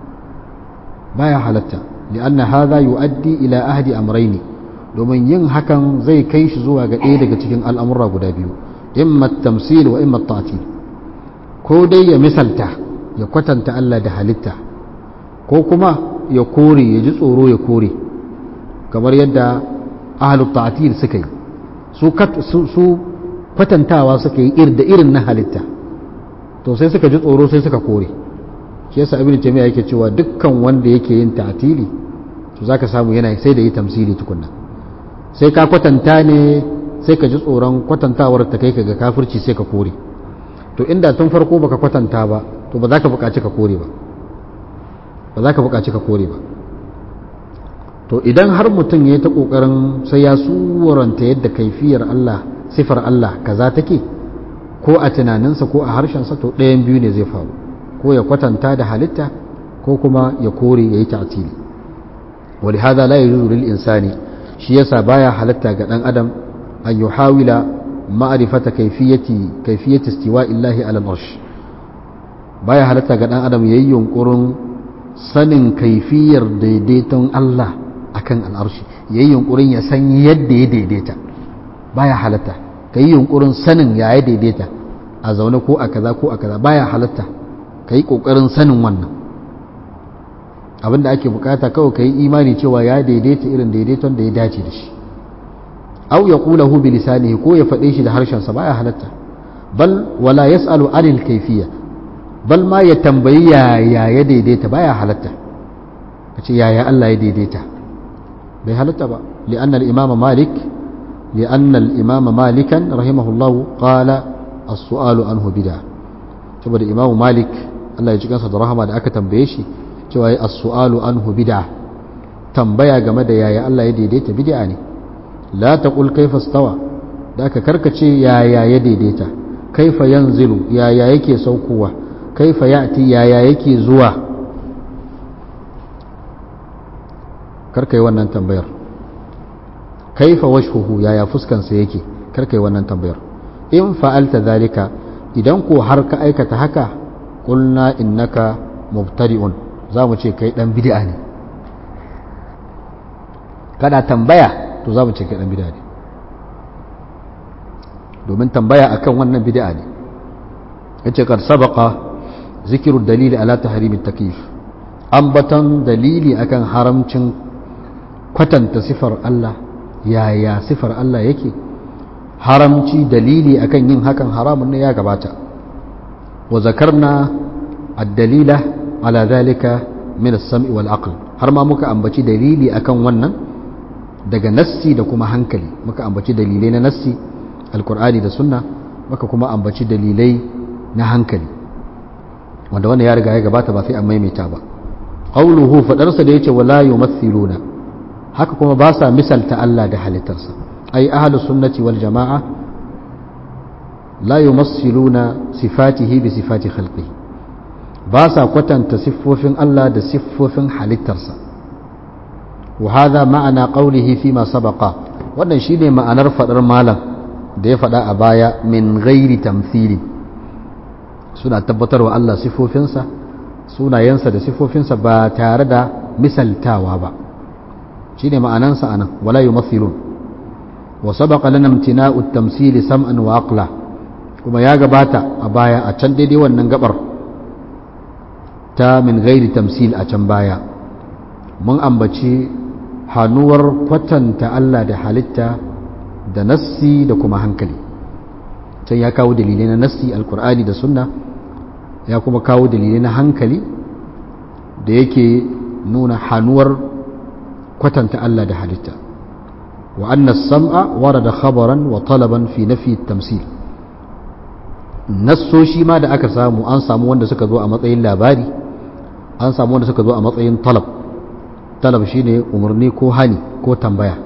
baya halatta lianna hadha yuaddi ila ahdi amrayni domin yin hakan zai kai shi zuwa ga ɗaya daga cikin al'amurra guda biyu imma tamsil wa imma ta'til ko dai ya misalta ya kwatanta Allah da halitta ko kuma ya kore ya ji tsoro ya kore kamar yadda ahalu ta'til suka yi su kwatantawa suka yi ir da irin na halitta to sai suka ji tsoro sai suka kore shi yasa ibnu taymiya yake cewa dukkan wanda yake yin ta'tili to zaka samu yana sai da yi tamsili tukunna sai ka kwatanta ne sai ka ji tsoron kwatantawar ta kai ka ga kafirci sai ka kore to inda tun farko baka kwatanta ba to ba za ka buƙaci ka kore ba ba za ka buƙaci ka kore ba to idan har mutum ya yi ta ƙoƙarin sai ya suranta yadda kaifiyar Allah sifar Allah kaza take ko a tunaninsa ko a harshensa to ɗayan biyu ne zai faru ko ya kwatanta da halitta ko kuma ya kore ya yi ta'tili wali hada la yajuzu lil insani shi yasa baya halatta ga dan adam an yuhawila ma'rifata kayfiyati kayfiyati istiwa'i Allah ala al-arsh baya halatta ga dan adam yayi yunkurin sanin kaifiyar daidaiton Allah akan al'arshi yayi yunkurin ya san yadda ya daidaita baya halatta kai yunkurin sanin ya ya daidaita a zaune ko a kaza ko a kaza baya halatta kai kokarin sanin wannan abinda ake bukata kawai kai imani cewa ya daidaita irin daidaiton da ya dace da shi aw yaqulahu bi lisanihi ko ya faɗe shi da harshen sa baya halatta bal wala yasalu anil kayfiyya bal ma ya tambayi yaya ya daidaita baya halatta kace yaya Allah ya daidaita bai halatta ba li'anna al-imam malik li'anna al-imam malikan rahimahullahu qala as-su'alu anhu bid'a saboda imam malik Allah ya ji kansa da rahama da aka tambaye shi cewa as-su'alu anhu bid'a tambaya game da yaya Allah ya daidaita bid'a ne la taqul kayfa stawa da aka karkace yaya ya daidaita kaifa yanzilu yaya yake saukowa kaifa ya'ti yaya yake zuwa karkai wannan tambayar kaifa wajhuhu yaya fuskansa yake karkai wannan tambayar in fa'alta zalika idan ko har ka aikata haka qulna innaka mubtadi'un zamu ce kai dan bid'a ne kada tambaya to zamu ce kai dan bid'a ne domin tambaya akan wannan bid'a ne yace kad sabaqa zikiru dalili ala tahrimi takyif ambatan dalili akan haramcin kwatanta sifar Allah yaya sifar Allah yake haramci dalili akan yin hakan haramun ne ya gabata wa zakarna ad-dalila ala zalika min as-sam'i wal aql har ma muka ambaci dalili akan wannan daga nassi da kuma hankali muka ambaci dalilai na nassi alkur'ani da sunna muka kuma ambaci dalilai na hankali wanda wannan ya riga ya gabata ba sai an maimaita ba qawluhu fadarsa da yace wala yumathiluna haka kuma ba sa misalta Allah da halittarsa ai ahlus sunnati wal jamaa la yumassiluna sifatihi bi sifati khalqihi ba sa kwatanta siffofin Allah da siffofin halittarsa wa hadha ma'ana qawlihi fi ma sabaqa wannan shine ma'anar fadar malam da ya fada a baya min ghairi tamthili suna tabbatarwa Allah siffofinsa sunayensa da siffofinsa ba tare da misaltawa ba shine ma'anansa anan wala yumathilun wa sabaqa lana imtina'u at-tamthili sam'an wa aqla kuma ya gabata a baya a can daidai wannan gabar ta min gairi tamsil a can baya mun ambaci hannuwar kwatanta Allah da halitta da nassi da kuma hankali can ya kawo dalilai na nassi alkur'ani da sunna ya kuma kawo dalilai na hankali da yake nuna hannuwar kwatanta Allah da halitta wa anna as-sam'a warada khabaran wa talaban fi nafi at-tamsil nassoshi ma da aka samu an samu wanda suka zo a matsayin labari an samu wanda suka zo a matsayin talab talab shine umarni ko hani ko tambaya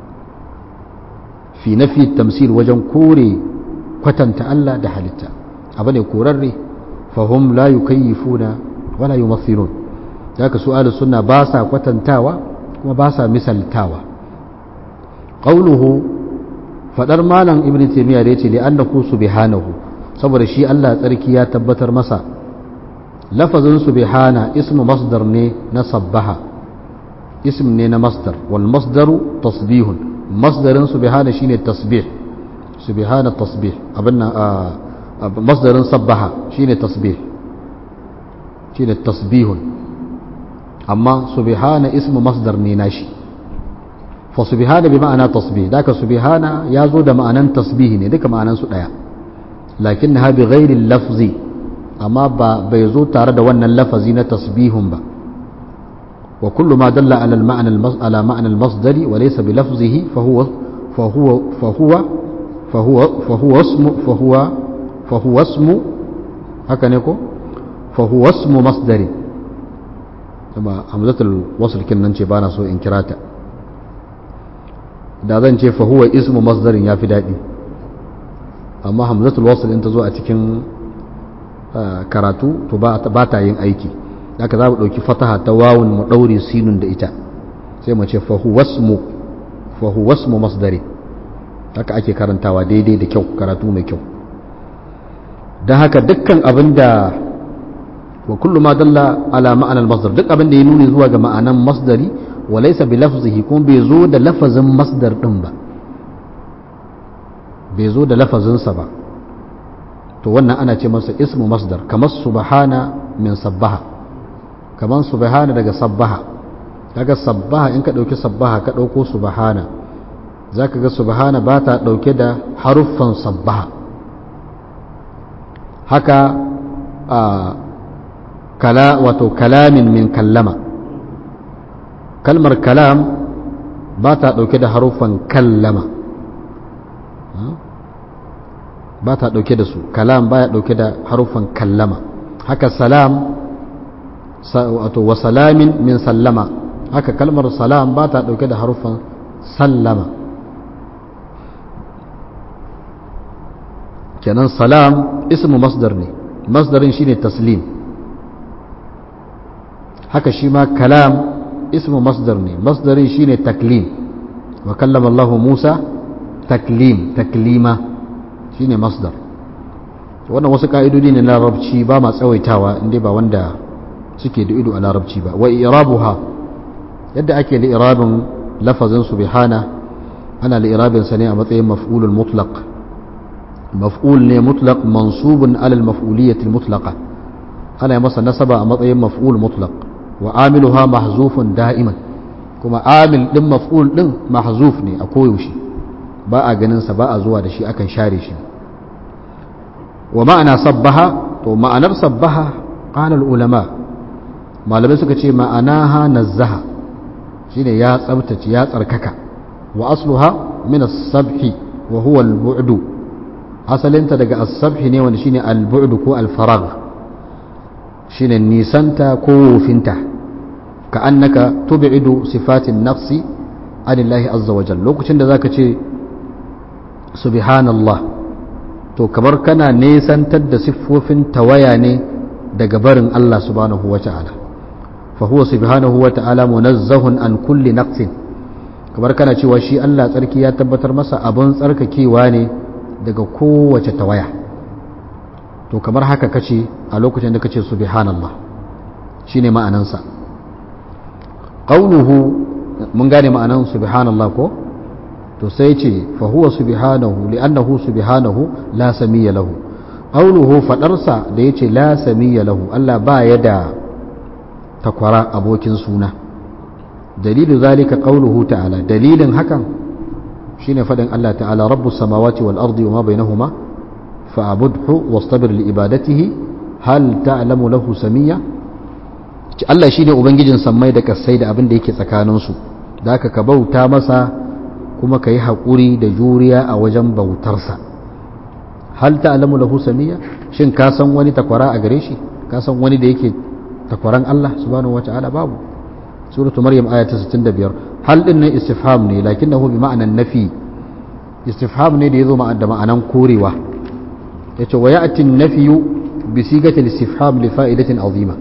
fi nafi tamsil wajen kore kwatanta Allah da halitta abu ne korarre fahum la yukayyifuna wala yumathilun haka su ahlus sunna ba sa kwatantawa kuma ba sa misaltawa qauluhu fadar malam ibnu taymiya da yace li annahu subhanahu saboda shi Allah tsarki ya tabbatar masa lafazin subhana ismu masdar ne na sabbaha ism ne na masdar wal masdaru tasbihun masdarin subhana shine tasbih subhana tasbih abinna masdarin sabbaha shine tasbih shine tasbihun amma subhana ismu masdar ne nashi fa subhana bi ma'ana tasbih daka subhana ya zo da ma'anan tasbih ne duka ma'anan su daya lakinnaha bi ghairi lafzi amma ba bai zo tare da wannan lafazi na tasbihun ba wa kullu ma dalla ala al-ma'na ala ma'na al-masdari wa laysa bi lafzihi fa huwa fa huwa fa huwa fa huwa fa huwa ismu fa huwa fa huwa ismu haka ne ko fa huwa ismu masdari kuma hamzatul wasl kin ce bana so in kirata da zan ce fa huwa ismu masdarin yafi dadi amma hamzatul wasl in ta zo a cikin karatu to ba ta yin aiki haka za mu ɗauki fataha ta wawun mu ɗaure sinun da ita sai mu ce fahuwasmu fahuwasmu masdari haka ake karantawa daidai da kyau karatu mai kyau don haka dukkan abin da wa kullu ma dalla ala ma'anar masdar duk abin da ya nuni zuwa ga ma'anan masdari wa laysa bi lafzihi kuma bai zo da lafazin masdar din ba bai zo da lafazinsa ba to wannan ana ce masa ismu masdar kamar subhana min sabbaha kamar subhana daga sabbaha kaga sabbaha in ka dauki sabbaha ka dauko subhana zaka ga subhana ba ta dauke da haruffan sabbaha haka a kala wato kalamin min kallama kalmar kalam ba ta dauke da haruffan kallama ba ta ɗauke da su kalam baya ɗauke da haruffan kallama haka salam wato wa salamin min sallama haka kalmar salam ba ta ɗauke da haruffan sallama kenan salam ismu masdar ne masdarin shine taslim haka shi ma kalam ismu masdar ne masdarin shine taklim wa kallama Allah Musa taklim taklima shine masdar wannan wasu ka'idodi ne na larabci ba ma tsawaitawa inda ba wanda suke da ido a larabci ba wa irabuha yadda ake li'irabin lafazin subhana ana li'irabin sa ne a matsayin maf'ulul mutlaq maf'ul ne mutlaq mansubun ala al-maf'uliyyah al-mutlaqa ana masa nasaba a matsayin maf'ul mutlaq wa amiluha mahzufun da'iman kuma amil din maf'ul din mahzuf ne a koyaushe ba a ganinsa ba a zuwa da shi akan share shi wa ma'ana sabbaha to ma'anar sabbaha ƙanar ulama malamai suka ce ma'anaha nazzaha shine ya tsabtace ya tsarkaka wa asluha min as-sabhi wa huwa al-bu'du asalinta daga as-sabhi ne wanda shine al-bu'du ko al-faragh shine nisanta ko wofinta ka annaka tub'idu sifatin nafsi anillahi azza wa jalla lokacin da zaka ce subhanallah to kamar kana nesantar da siffofin tawaya ne daga barin Allah subhanahu wa ta'ala fa huwa subhanahu wa ta'ala munazzahun an kulli naqsin kamar kana cewa shi Allah tsarki ya tabbatar masa abun tsarkakewa ne daga kowace tawaya to kamar haka kace a lokacin da kace subhanallah shine ma'anansa qauluhu mun gane ma'anan subhanallah ko to sai ce fa huwa subhanahu li'annahu subhanahu la samiyya lahu qawluhu fadarsa da yace la samiyya lahu Allah ba ya da takwara abokin suna dalilu zalika qawluhu ta'ala dalilin hakan shine fadin Allah ta'ala rabbus samawati wal ardi wama bainahuma fa'budhu wastabir li ibadatihi hal ta'lamu lahu samiyya Allah shine ubangijin sammai da kasai da abin da yake tsakaninsu da aka ka bauta masa kuma ka yi haƙuri da juriya a wajen bautarsa hal ta'lamu lahu samiyya shin ka san wani takwara a gare shi ka san wani da yake takwaran Allah subhanahu wata'ala babu suratu maryam aya ta 65 hal din nan istifham ne lakinnahu bi ma'anan nafi istifham ne da yazo da ma'anan korewa yace wa ya'ti an-nafyu bi sigati al-istifham li fa'idatin azima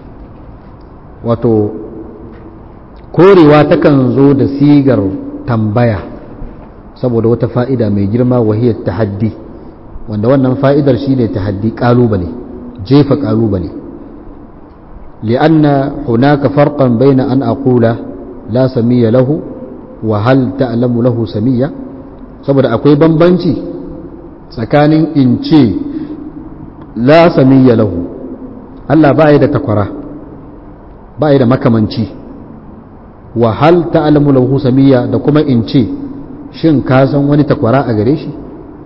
wato korewa takan zo da sigar tambaya saboda wata fa'ida mai girma wahiyar tahaddi wanda wannan fa'idar shine tahaddi kalubale jefa kalubale li'anna hunaka farqan baina an aqula la samiyya lahu wa hal ta'lamu lahu samiyya saboda akwai bambanci tsakanin in ce la samiyya lahu Allah ba da takwara ba da makamanci wa hal ta'lamu lahu samiyya da kuma in ce shin ka san wani takwara a gare shi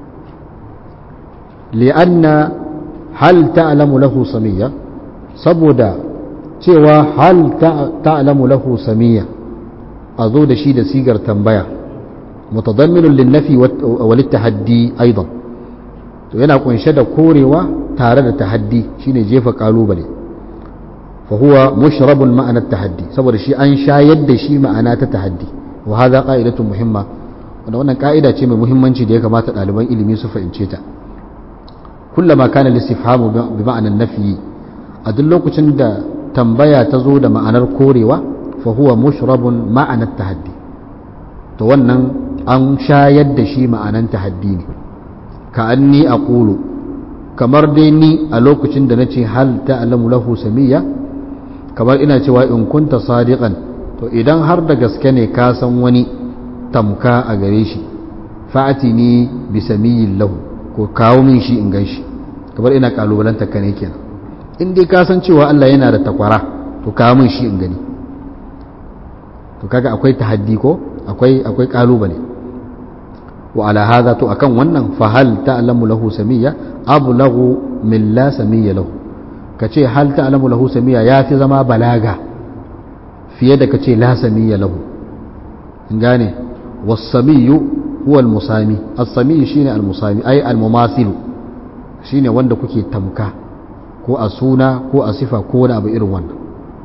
li'anna hal ta'lamu lahu samiyya saboda cewa hal ta'lamu lahu samiyya a zo da shi da sigar tambaya mutadamminun linnafi wal tahaddi aidan to yana kunshe da korewa tare da tahaddi shine jefa kalubale fa huwa mushrabun ma'ana tahaddi saboda shi an shayar da shi ma'ana ta tahaddi wa hadha qa'idatun muhimma wanda wannan ka'ida ce mai muhimmanci da ya kamata ɗaliban ilimi su fahimce ta kullama kana listifhamu bi ma'anan nafi a duk lokacin da tambaya ta zo da ma'anar korewa fa huwa mushrabun ma'anar tahaddi to wannan an shayar da shi ma'anan tahaddi ne ka anni aqulu kamar dai ni a lokacin da nace hal ta'lamu lahu samiyya kamar ina cewa in kunta sadiqan to idan har da gaske ne ka san wani tamka a gare shi fa'ati ni bi samiyin lahu ko kawo min shi in gan shi kamar ina kalubalanta ka ne kenan in dai ka san cewa Allah yana da takwara to kawo min shi in gani to kaga akwai tahaddi ko akwai akwai kalubale wa ala hadha to akan wannan fa hal ta'lamu lahu samiyya ablagu min la samiyya lahu kace hal ta'lamu lahu samiyya yafi zama balaga fiye da kace la samiyya lahu in gane wasamiyu huwa almusami as-sami shine almusami ai almumasil shine wanda kuke tamka ko a suna ko a sifa ko wani abu irin wannan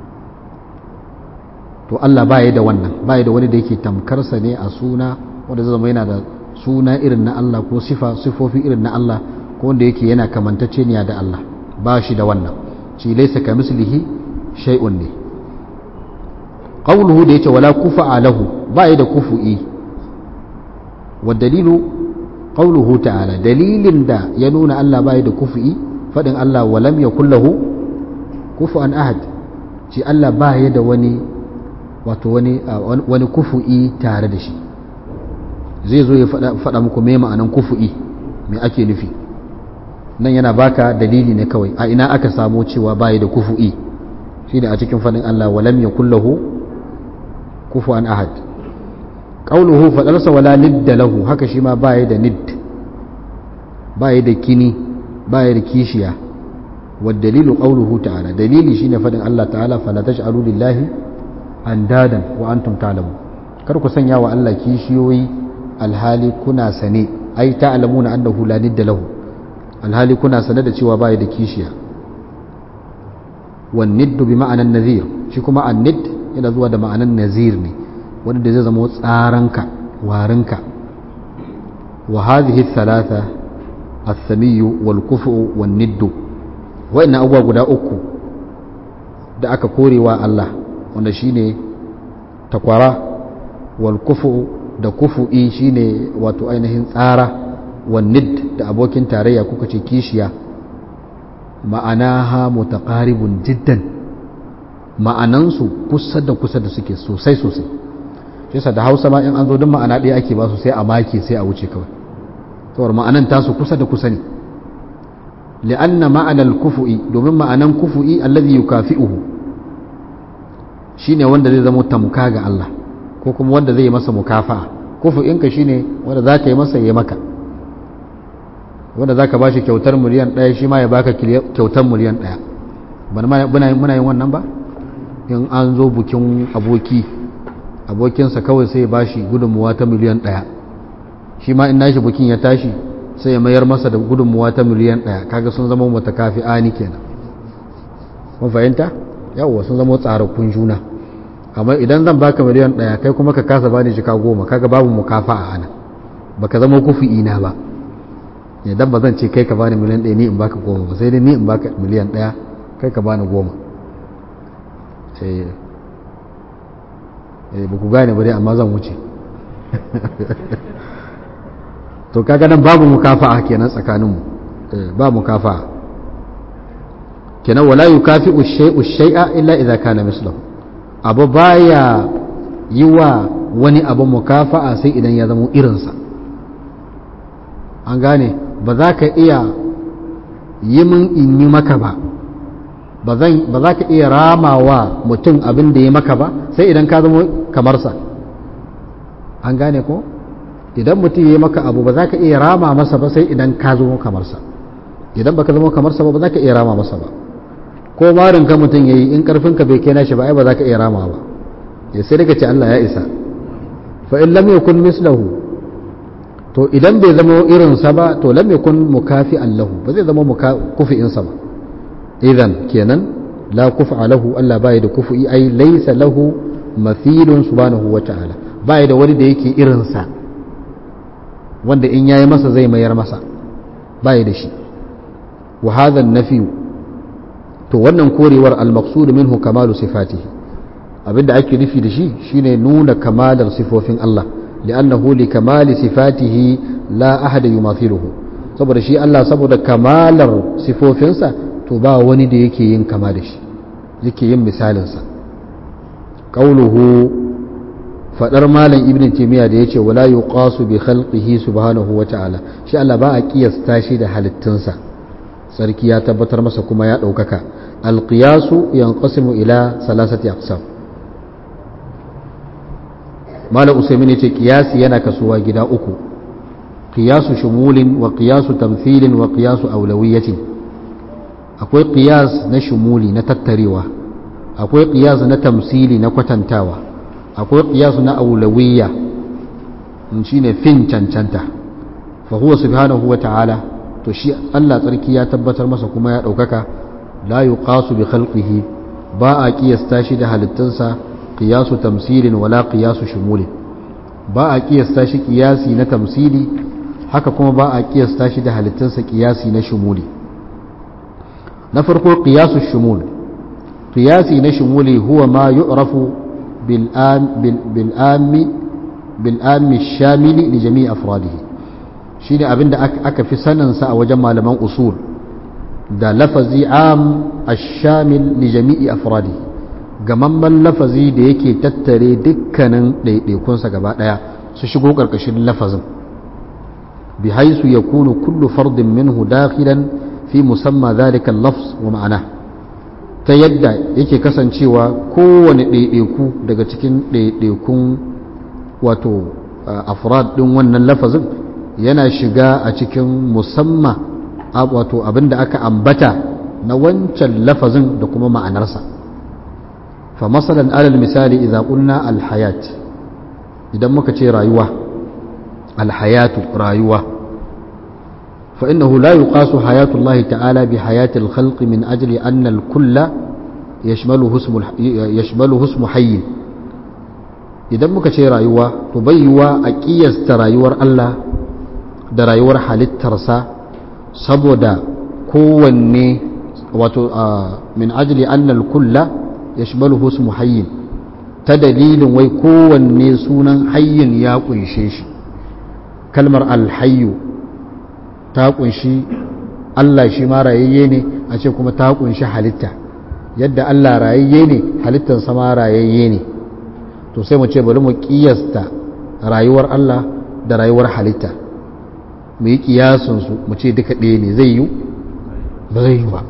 to Allah baya da wannan baya da wani da yake tamkarsa ne a suna wanda zai zama yana da suna irin na Allah ko sifa sifofi irin na Allah ko wanda yake yana kamantacce ne da Allah ba shi da wannan shi laysa kamislihi shay'un ne qawluhu da yace wala kufa lahu baya da kufu'i والدليل قوله تعالى دليل دا ينون الله باي da kufi fadin Allah walam yakul lahu kufuan ahad shi Allah baya da wani wato wani wani kufu'i tare da shi zai zo ya fada muku me ma'anan kufu'i me ake nufi nan yana baka dalili ne kawai a ina aka samu cewa baya da kufu'i shine a cikin fadin Allah walam yakul lahu kufuan ahad ƙaunuhu faɗarsa wala nidda lahu haka shi ma baya da nid baya da kini baya da kishiya dalilu ƙaunuhu ta'ala dalili shine faɗin Allah ta'ala fala taj'alu lillahi andadan wa antum ta'lamu kar ku sanya wa Allah kishiyoyi alhali kuna sane ai ta'lamuna annahu la nidda lahu alhali kuna sane da cewa baya da kishiya wan niddu bi ma'anan nazir shi kuma an nid yana zuwa da ma'anan nazir ne wanda zai zama tsaranka warinka wa hadhihi thalatha ath-thamiyyu wal kufu wan niddu wa'annan abubuwa guda uku da aka korewa Allah wanda shine takwara wal kufu da kufu'i shine wato ainihin tsara wan nid da abokin tarayya kuka ce kishiya ma'anaha mutaqaribun jiddan ma'anansu kusa da kusa da suke sosai sosai shi da hausa ma in an zo duk ma'ana ɗaya ake ba su sai a make sai a wuce kawai saboda ma'anan tasu kusa da kusa ne li'anna ma'anar kufu'i domin ma'anan kufu'i allazi yukafi'uhu shine wanda zai zama tamka ga Allah ko kuma wanda zai yi masa mukafa'a kufu'inka shine wanda za ka yi masa ya maka wanda za ka ba shi kyautar miliyan ɗaya shi ma ya baka kyautar miliyan ɗaya muna yin wannan ba in an zo bukin aboki abokinsa kawai sai ya bashi gudunmuwa ta miliyan ɗaya shi ma in nashi bukin ya tashi sai ya mayar masa da gudunmuwa ta miliyan ɗaya kaga sun zama mutakafi ani kenan kun fahimta yawwa sun zama tsarakun juna amma idan zan baka miliyan ɗaya kai kuma ka kasa bani jika goma kaga babu mukafa a ana baka zama kufi ina ba idan ba zan ce kai ka bani miliyan ɗaya ni in baka goma ba sai dai ni in baka miliyan ɗaya kai ka bani goma sai ba ku gane ba dai amma zan wuce to kaga nan babu mukafa'a kenan tsakaninmu ba mukafa'a kenan wala yukafi'u shay'u shay'a illa idza kana mislahu abu baya yi wa wani abu mukafa'a sai idan ya zama irinsa an gane ba za ka iya yi min in yi maka ba ba za ka iya ramawa mutum abin da ya maka ba sai idan ka zama kamarsa an gane ko idan mutum ya yi maka abu ba za ka iya rama masa ba sai idan ka zama kamarsa idan ba ka zama kamarsa ba ba za ka iya rama masa ba ko marin ka mutum ya yi in karfinka bai kai nashi ba ai ba za ka iya rama ba ya sai daga ce Allah ya isa fa in lam yakun mislahu to idan bai zama irinsa ba to lam yakun mukafi'an lahu ba zai zama kufi'insa ba idan kenan la kufa lahu Allah bai da kufi ai laysa lahu mathilun subhanahu wa ta'ala bai da wani da yake irinsa wanda in yayi masa zai mayar masa bai da shi wa hadha an-nafi to wannan korewar al-maqsud minhu kamalu sifatihi abinda ake nufi da shi shine nuna kamalar sifofin Allah li'annahu li kamali sifatihi la ahada yumathiluhu saboda shi Allah saboda kamalar sifofinsa to ba wani da yake yin kama da shi yake yin misalinsa qauluhu fadar malam ibn taymiya da yace wala yuqasu bi khalqihi subhanahu wa ta'ala shi Allah ba a kiyasta shi da halittunsa sarki ya tabbatar masa kuma ya daukaka alqiyasu yanqasimu ila salasati aqsam malam usaimin yace qiyasi yana kasuwa gida uku qiyasu shumulin wa qiyasu tamthilin wa qiyasu awlawiyatin akwai qiyas na shumuli na tattarewa akwai qiyas na tamsili na kwatantawa akwai qiyas na awlawiyya shine fin cancanta fa huwa subhanahu wa ta'ala to shi Allah tsarki ya tabbatar masa kuma ya daukaka la yuqasu bi khalqihi ba a kiyasta shi da halittunsa qiyasu tamsilin wala qiyasu shumulin ba a kiyasta shi kiyasi na tamsili haka kuma ba a kiyasta shi da halittunsa kiyasi na shumuli na farko qiyasu shumul qiyasi na shumuli huwa ma yu'rafu bil am bil ammi bil ammi shamili li jami'i afradihi shine abinda aka fi sanin sa a wajen malaman usul da lafazi am ash-shamil li jami'i afradihi gamamman lafazi da yake tattare dukkanin ɗaiɗaikunsa gaba ɗaya su shigo ƙarƙashin lafazin bi haisu ya kunu kullu fardin minhu dakhilan fi musamma zalika lafz wa ma'ana ta yadda yake kasancewa kowane ɗaiɗaiku daga cikin ɗaiɗaikun wato afrad ɗin wannan lafazin yana shiga a cikin musamma wato abinda aka ambata na wancan lafazin da kuma ma'anarsa فمثلا على المثال إذا قلنا الحياة إذا مكتي رايوة الحياة رايوة فإنه لا يقاس حياة الله تعالى بحياة الخلق من أجل أن الكل يشمله اسم يشمله اسم حي إذا مكتي رايوة تبيوا أكيس رايور الله da rayuwar halittarsa saboda kowanne wato min ajli annal kulla yashmaluhu ismu hayyin ta dalilin wai kowanne sunan hayyin ya kunshe shi kalmar alhayyu ta kunshi Allah shi ma rayayye ne a ce kuma ta kunshi halitta yadda Allah rayayye ne halittar sama rayayye ne to sai mu ce bari mu kiyasta rayuwar Allah da rayuwar halitta mu yi kiyasunsu mu ce duka ɗaya ne zai yi ba zai yi ba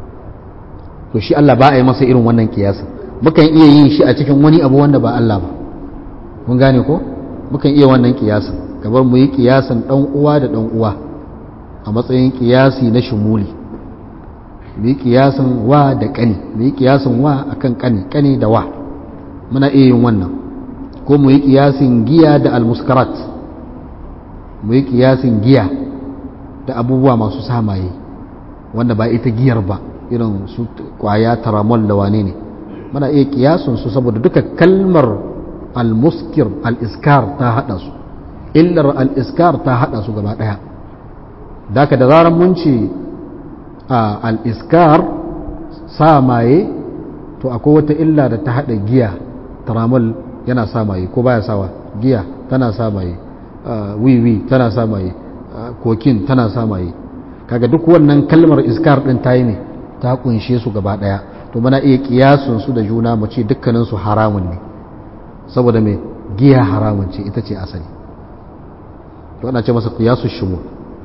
to shi Allah ba a yi masa irin wannan kiyasin mukan iya yin shi a cikin wani abu wanda ba Allah ba mun gane ko mukan iya wannan kiyasin kamar mu yi kiyasin dan uwa da dan uwa a matsayin kiyasi na shumuli mu yi kiyasin wa da kani mu yi kiyasin wa akan kani kani da wa muna iya yin wannan ko mu yi kiyasin giya da almuskarat mu yi kiyasin giya da abubuwa masu samaye wanda ba ita giyar ba irin su kwaya taramol da wane ne muna iya kiyasun su saboda duka kalmar almuskir al-iskar ta hada su illar al-iskar ta hada su gaba daya daka da zarar mun ce al-iskar samaye to akwai wata illa da ta hada giya taramol yana samaye ko baya sawa giya tana samaye wiwi tana samaye kokin tana samaye kaga duk wannan kalmar iskar din ta yi ne ta kunshe su gaba daya to muna iya kiyasun su da juna mu ce dukkanin su haramun ne saboda me giya haramun ce ita ce asali to ana ce masa qiyasu shumul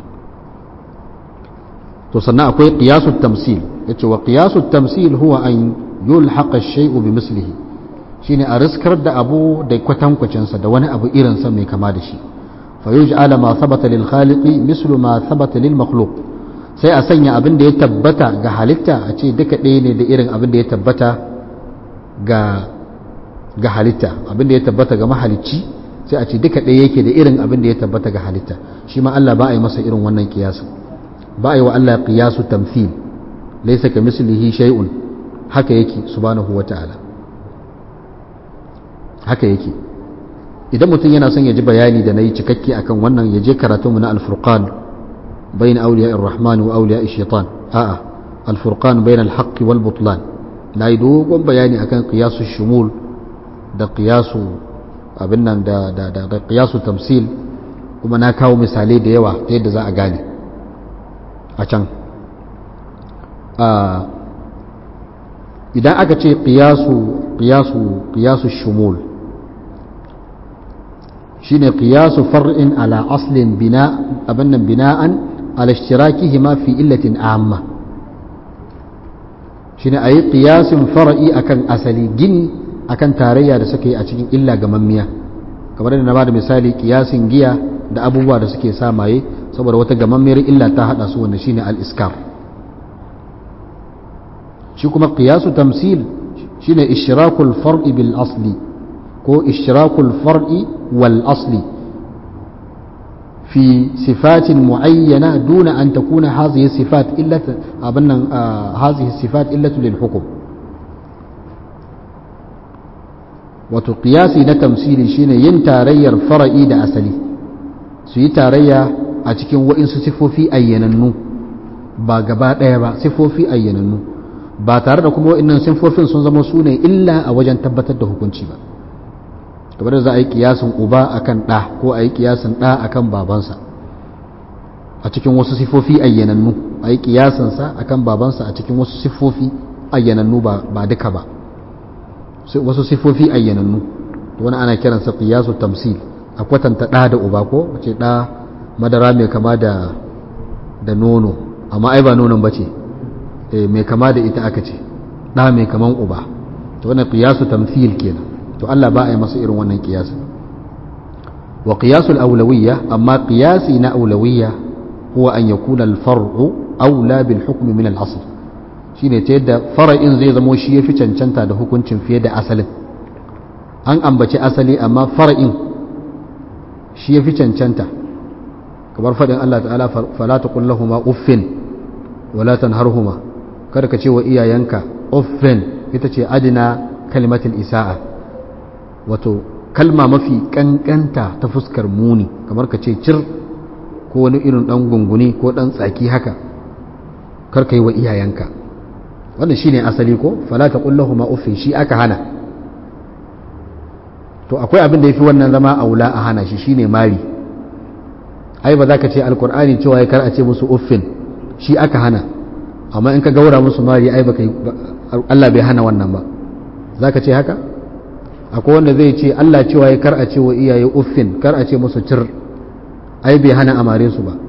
to sannan akwai qiyasu tamsil yace wa qiyasu tamsil huwa an yulhaqa ash-shay'u bi mislihi shine a riskar da abu da kwatankwacin sa da wani abu irin sa mai kama da shi fa yuj'ala ma thabata lil khaliqi mislu ma thabata lil makhluq sai a sanya abin da ya tabbata ga halitta a ce duka ɗaya ne da irin abin da ya tabbata ga ga halitta abin da ya tabbata ga mahalicci sai a ce duka ɗaya yake da irin abin da ya tabbata ga halitta shi ma Allah ba a yi masa irin wannan kiyasu ba a yi wa Allah kiyasu tamthil laysa ka mislihi shay'un haka yake subhanahu wata'ala haka yake idan mutum yana son ya ji bayani da nayi cikakke akan wannan ya je karatunmu na al-furqan بين أولياء الرحمن وأولياء الشيطان آه الفرقان بين الحق والبطلان لا يدوق بياني أكن قياس الشمول ده قياس أبنا ده, ده, ده, ده قياس التمثيل kuma na kawo misalai da yawa ta yadda za a gane a can idan aka ce ƙiyasu shumul shine ƙiyasu far'in ala aslin bina abin nan bina'an على اشتراكهما في إلة عامة shine a yi ƙiyasin fara'i akan asali gini akan tarayya da suke a cikin illa ga mammiya kamar da na ba da misali ƙiyasin giya da abubuwa da suke samaye saboda wata gamammiyar illa ta haɗa su wanda shine al-iskar shi kuma ƙiyasu tamsil shine ishrakul far'i bil asli ko ishrakul far'i wal asli في صفات معينة دون أن تكون هذه الصفات إلا أبنا آه هذه الصفات إلا للحكم وتقياسي نتمثيل شين ينتاري فرعي دا أسلي سي تاريا أتكين وإن سفو في أيننو ba gaba ɗaya ba sifofi ayyanannu ba tare da kuma wa'annan sifofin sun zama su ne illa a wajen tabbatar da hukunci ba kamar da za a yi kiyasin uba akan ɗa ko a yi kiyasin ɗa akan babansa a cikin wasu sifofi ayyanannu a yi kiyasinsa akan babansa a cikin wasu sifofi ayyanannu ba duka ba wasu sifofi ayyanannu wani ana kiransa kiyasu tamsil a kwatanta ɗa da uba ko ce ɗa madara mai kama da da nono amma ai ba nonon ba ce mai kama da ita aka ce ɗa mai kaman uba to wannan kiyasu tamsil kenan to Allah ba a yi masa irin wannan kiyasin wa qiyasul awlawiyya amma qiyasi na awlawiyya huwa an yakuna al-far'u awla bil hukm min al-asl shine ta yadda fara'in zai zamo shi yafi cancanta da hukuncin fiye da asalin an ambaci asali amma fara'in shi yafi cancanta kamar fadin Allah ta'ala fala taqul lahumu uffin wala tanharhuma kada ka ce wa iyayenka uffin ita ce adina kalimatul isa'a wato kalma mafi kankanta ta fuskar muni kamar ka ce cir ko wani irin dan gunguni ko dan tsaki haka kar ka yi wa iyayenka wannan shine asali ko fala ta kullahu ma uffin shi aka hana to akwai abin da yafi wannan zama aula a hana shi shine mari ai ba za ka ce alkur'ani cewa ya kar a ce musu uffin shi aka hana amma in ka gaura musu mari ai baka Allah bai hana wannan ba za ka ce haka akwai wanda zai ce Allah cewa ya kar a ce wa iyaye uffin kar a ce musu cir ai bai hana amare su ba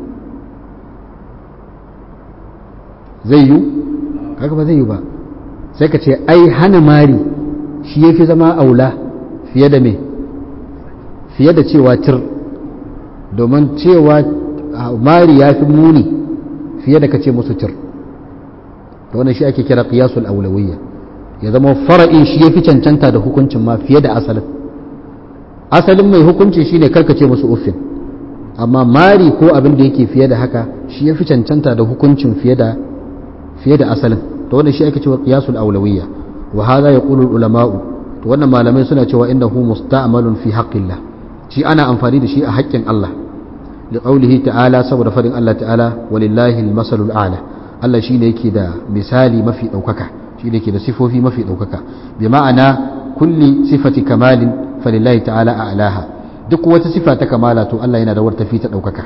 zai yi kaga ba zai yi ba sai ka ce ai hana mari shi ya fi zama aula fiye da me fiye da cewa cir domin cewa mari ya fi muni fiye da ka ce musu cir da wannan shi ake kira qiyasul aulawiyya ya zama fara'in shi ya fi cancanta da hukuncin ma fiye da asalin asalin mai hukunci shine karkace musu uffin amma mari ko abin da yake fiye da haka shi ya fi cancanta da hukuncin fiye da fiye da asalin to wannan shi ake cewa qiyasul awlawiyya wa hadha yaqulu ulama'u to wannan malamai suna cewa innahu musta'malun fi haqqillah shi ana amfani da shi a haƙƙin Allah li qawlihi ta'ala saboda fadin Allah ta'ala walillahi al-masalul a'la Allah shine yake da misali mafi daukaka shine yake da sifofi mafi daukaka bi ma'ana kulli sifati kamalin falillahi ta'ala a'laha duk wata sifa ta kamala to Allah yana da wata fi ta daukaka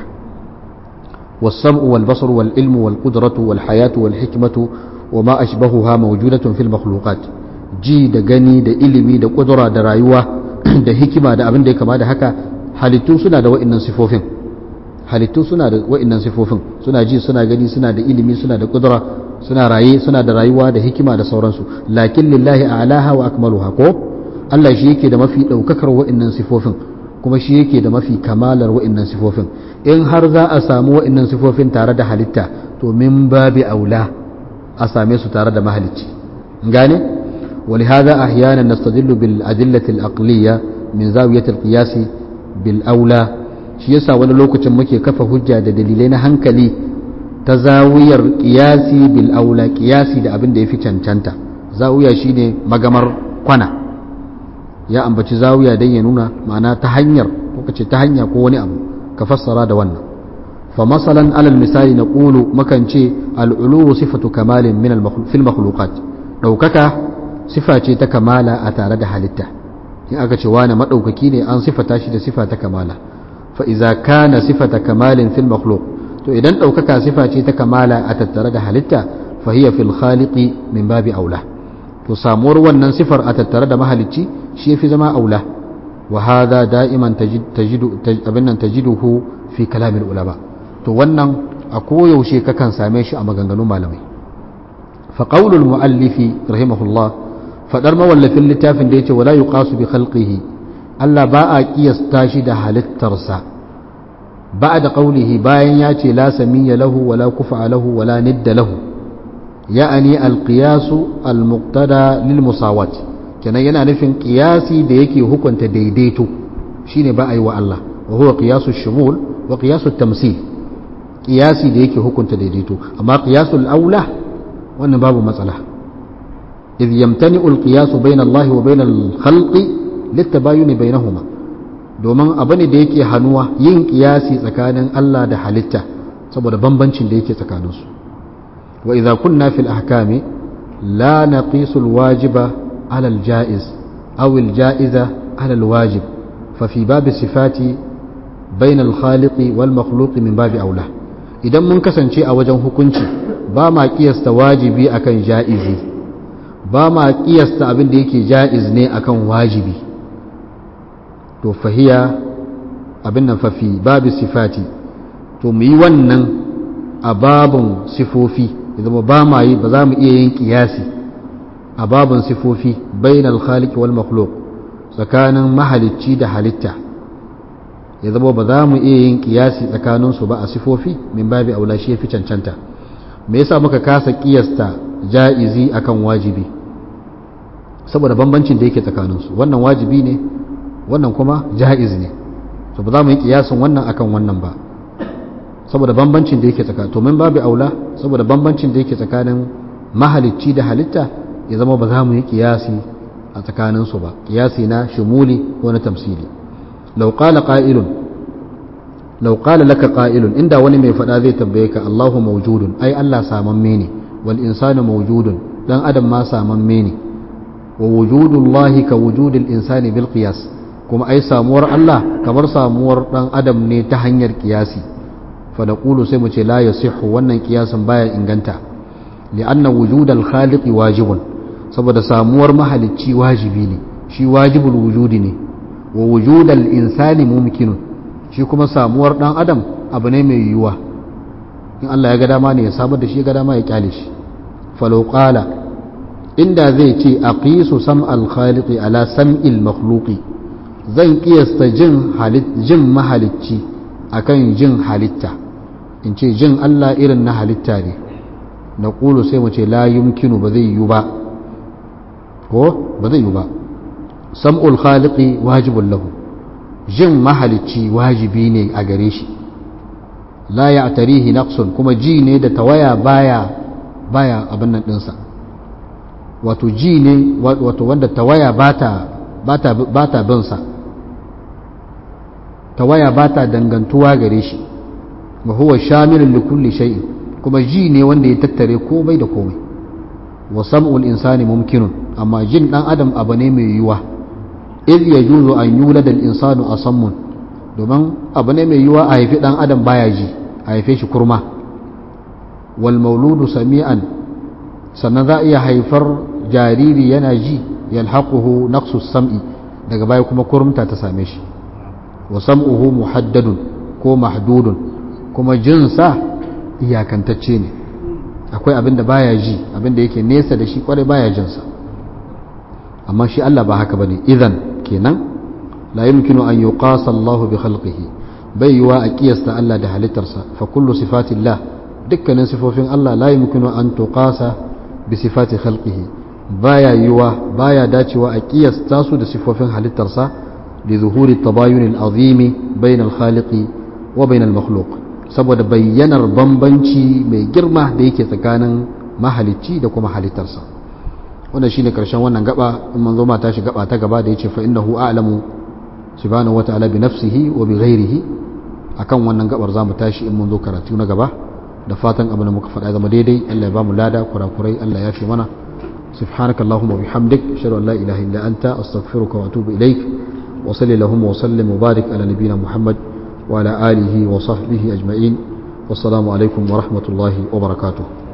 was-sam'u wal-basaru wal-ilmu wal-qudratu wal-hayatu wal-hikmatu وما أشبهها موجودة في المخلوقات ji da gani da ilimi da ƙudura da rayuwa da hikima da abin da ya kama da haka halittu suna da wa'innan sifofin halittu suna da wa'innan sifofin suna ji suna gani suna da ilimi suna da ƙudura suna raye suna da rayuwa da hikima da sauransu lakin lillahi a'laha wa akmaluha ko Allah shi yake da mafi ɗaukakar wa'innan sifofin kuma shi yake da mafi kamalar wa'innan sifofin in har za a samu wa'innan sifofin tare da halitta to min babi aula a same su tare da mahalicci gane ولهذا أحيانا نستدل بالأدلة الأقلية من زاوية القياس بالأولى shi yasa wani lokacin muke kafa hujja da dalilai na hankali ta zawiyar kiyasi bil aula kiyasi da abin da ya fi cancanta zawiya shine magamar kwana ya ambaci zawiya don ya nuna ma'ana ta hanyar ko kace ta hanya ko wani abu ka fassara da wannan fa masalan alal misali na qulu makan ce al ulu sifatu kamalin min al fil makhluqat daukaka sifa ce ta kamala a tare da halitta in aka ce wani maɗaukaki ne an sifata shi da sifa ta kamala fa iza kana sifata kamalin fil makhluq to idan ɗaukaka sifa ce ta kamala a tattare da halitta fa hiya fil khaliqi min babi aula to samuwar wannan sifar a tattare da mahalicci shi yafi zama aula wa hadha da'iman tajidu abinnan tajiduhu fi kalamil ulama to wannan a koyaushe kakan same shi a maganganun malamai fa qaulul muallifi rahimahullah fadar mawallafin littafin da ya ce wala yuqasu bi khalqihi Allah ba a kiyasta shi da halittarsa ba da qaulihi bayan ya ce la samiyya lahu wala kufa lahu wala nidda lahu ya'ani alqiyasu almuqtada lil musawat kenan yana nufin qiyasi da yake hukunta daidaito shine ba a yi wa Allah wa huwa qiyasu shumul wa qiyasu tamsil qiyasi da yake hukunta daidaito amma qiyasul aula wannan babu matsala إذ يمتنع القياس بين الله وبين الخلق للتباين بينهما domin abu ne da yake hannuwa yin kiyasi tsakanin Allah da halitta saboda bambancin da yake tsakaninsu wa idza kunna fil ahkami la naqisu alwajiba ala aljaiz aw aljaiza ala alwajib fa fi bab sifati bayna alkhaliqi wal makhluqi min babi aula idan mun kasance a wajen hukunci ba ma kiyasta wajibi akan jaizi ba ma kiyasta abin da yake ja'iz ne akan wajibi to fahiya abin nan fafi babu sifati to mu yi wannan a babun sifofi zama ba ma yi ba za mu iya yin kiyasi a babun sifofi bainal khaliq wal makhluq tsakanin mahalicci da halitta ya zama ba za mu iya yin kiyasi tsakaninsu ba a sifofi min babi aula shi ya fi cancanta me yasa muka kasa kiyasta ja'izi akan wajibi saboda bambancin da yake tsakaninsu wannan wajibi ne wannan kuma ja'iz ne to ba za mu yi kiyasin wannan akan wannan ba saboda bambancin da yake tsakanin to min babu aula saboda bambancin da yake tsakanin mahalicci da halitta ya zama ba za mu yi kiyasi a tsakaninsu ba kiyasi na shumuli ko na tamsili law qala qa'ilun law qala laka qa'ilun inda wani mai fada zai tambaye ka Allahu mawjudun ai Allah samamme ne wal insanu mawjudun dan adam ma samamme ne wa wujudullahi ka wujudil insani bil qiyas kuma ai samuwar Allah kamar samuwar dan adam ne ta hanyar kiyasi fa naqulu sai mu ce la yasihhu wannan kiyasin baya inganta li'anna wujudal khaliqi wajibun saboda samuwar mahalicci wajibi ne shi wajibul wujudi ne wa wujudal insani mumkinun shi kuma samuwar dan adam abu ne mai yiwuwa in Allah ya ga dama ne ya samar da shi ga dama ya kyale shi falau qala inda zai ce a ƙisu sam alkhaliƙi ala sam'il makhluqi zan ƙiyasta jin mahalicci akan jin halitta in ce jin Allah irin na halitta ne na ƙulu sai mu ce la yumkinu ba zai yi ba ko ba zai yi ba sam'ul khaliqi wajibun lahu jin mahalicci wajibi ne a gare shi la ya tarihi naqsun kuma ji ne da tawaya baya baya abin nan dinsa wato ji ne wato wanda tawaya bata bata bata bin sa tawaya bata dangantuwa gare shi wa huwa shamilun li kulli shay'in kuma ji ne wanda ya tattare komai da komai wa sam'ul insani mumkinun amma jin dan adam abu ne mai yiwuwa idh yajuzu an yulada al insanu asammun domin abu ne mai yiwuwa a haifi dan adam baya ji a haife shi kurma wal mauludu sami'an sannan za a iya haifar jariri yana ji yalhaquhu naqsu sam'i daga baya kuma kurumta ta same shi wa sam'uhu muhaddadun ko mahdudun kuma jinsa iyakantacce ne akwai abin da baya ji abin da yake nesa da shi kwarai baya jinsa amma shi Allah ba haka bane idan kenan la yumkinu an yuqasa Allah bi khalqihi bai yiwa a kiyasta Allah da halittarsa fa kullu sifatillah dukkanin sifofin Allah la yumkinu an tuqasa bi sifati khalqihi baya yiwa baya dacewa a kiyasta su da sifofin halittarsa li zuhuri tabayun al-azimi bayna al-khaliqi wa bayna al-makhluq saboda bayyanar bambanci mai girma da yake tsakanin mahalicci da kuma halittarsa wannan shine karshen wannan gaba in manzo ma tashi gaba ta gaba da yace fa innahu a'lamu subhanahu wa ta'ala bi nafsihi wa bi ghairihi akan wannan gabar zamu tashi in mun zo karatu na gaba da fatan abin da muka faɗa zama daidai Allah ya bamu lada kurakurai Allah ya fi mana سبحانك اللهم وبحمدك اشهد ان لا اله الا انت استغفرك واتوب اليك وصلي اللهم وسلم وبارك على نبينا محمد وعلى اله وصحبه اجمعين والسلام عليكم ورحمه الله وبركاته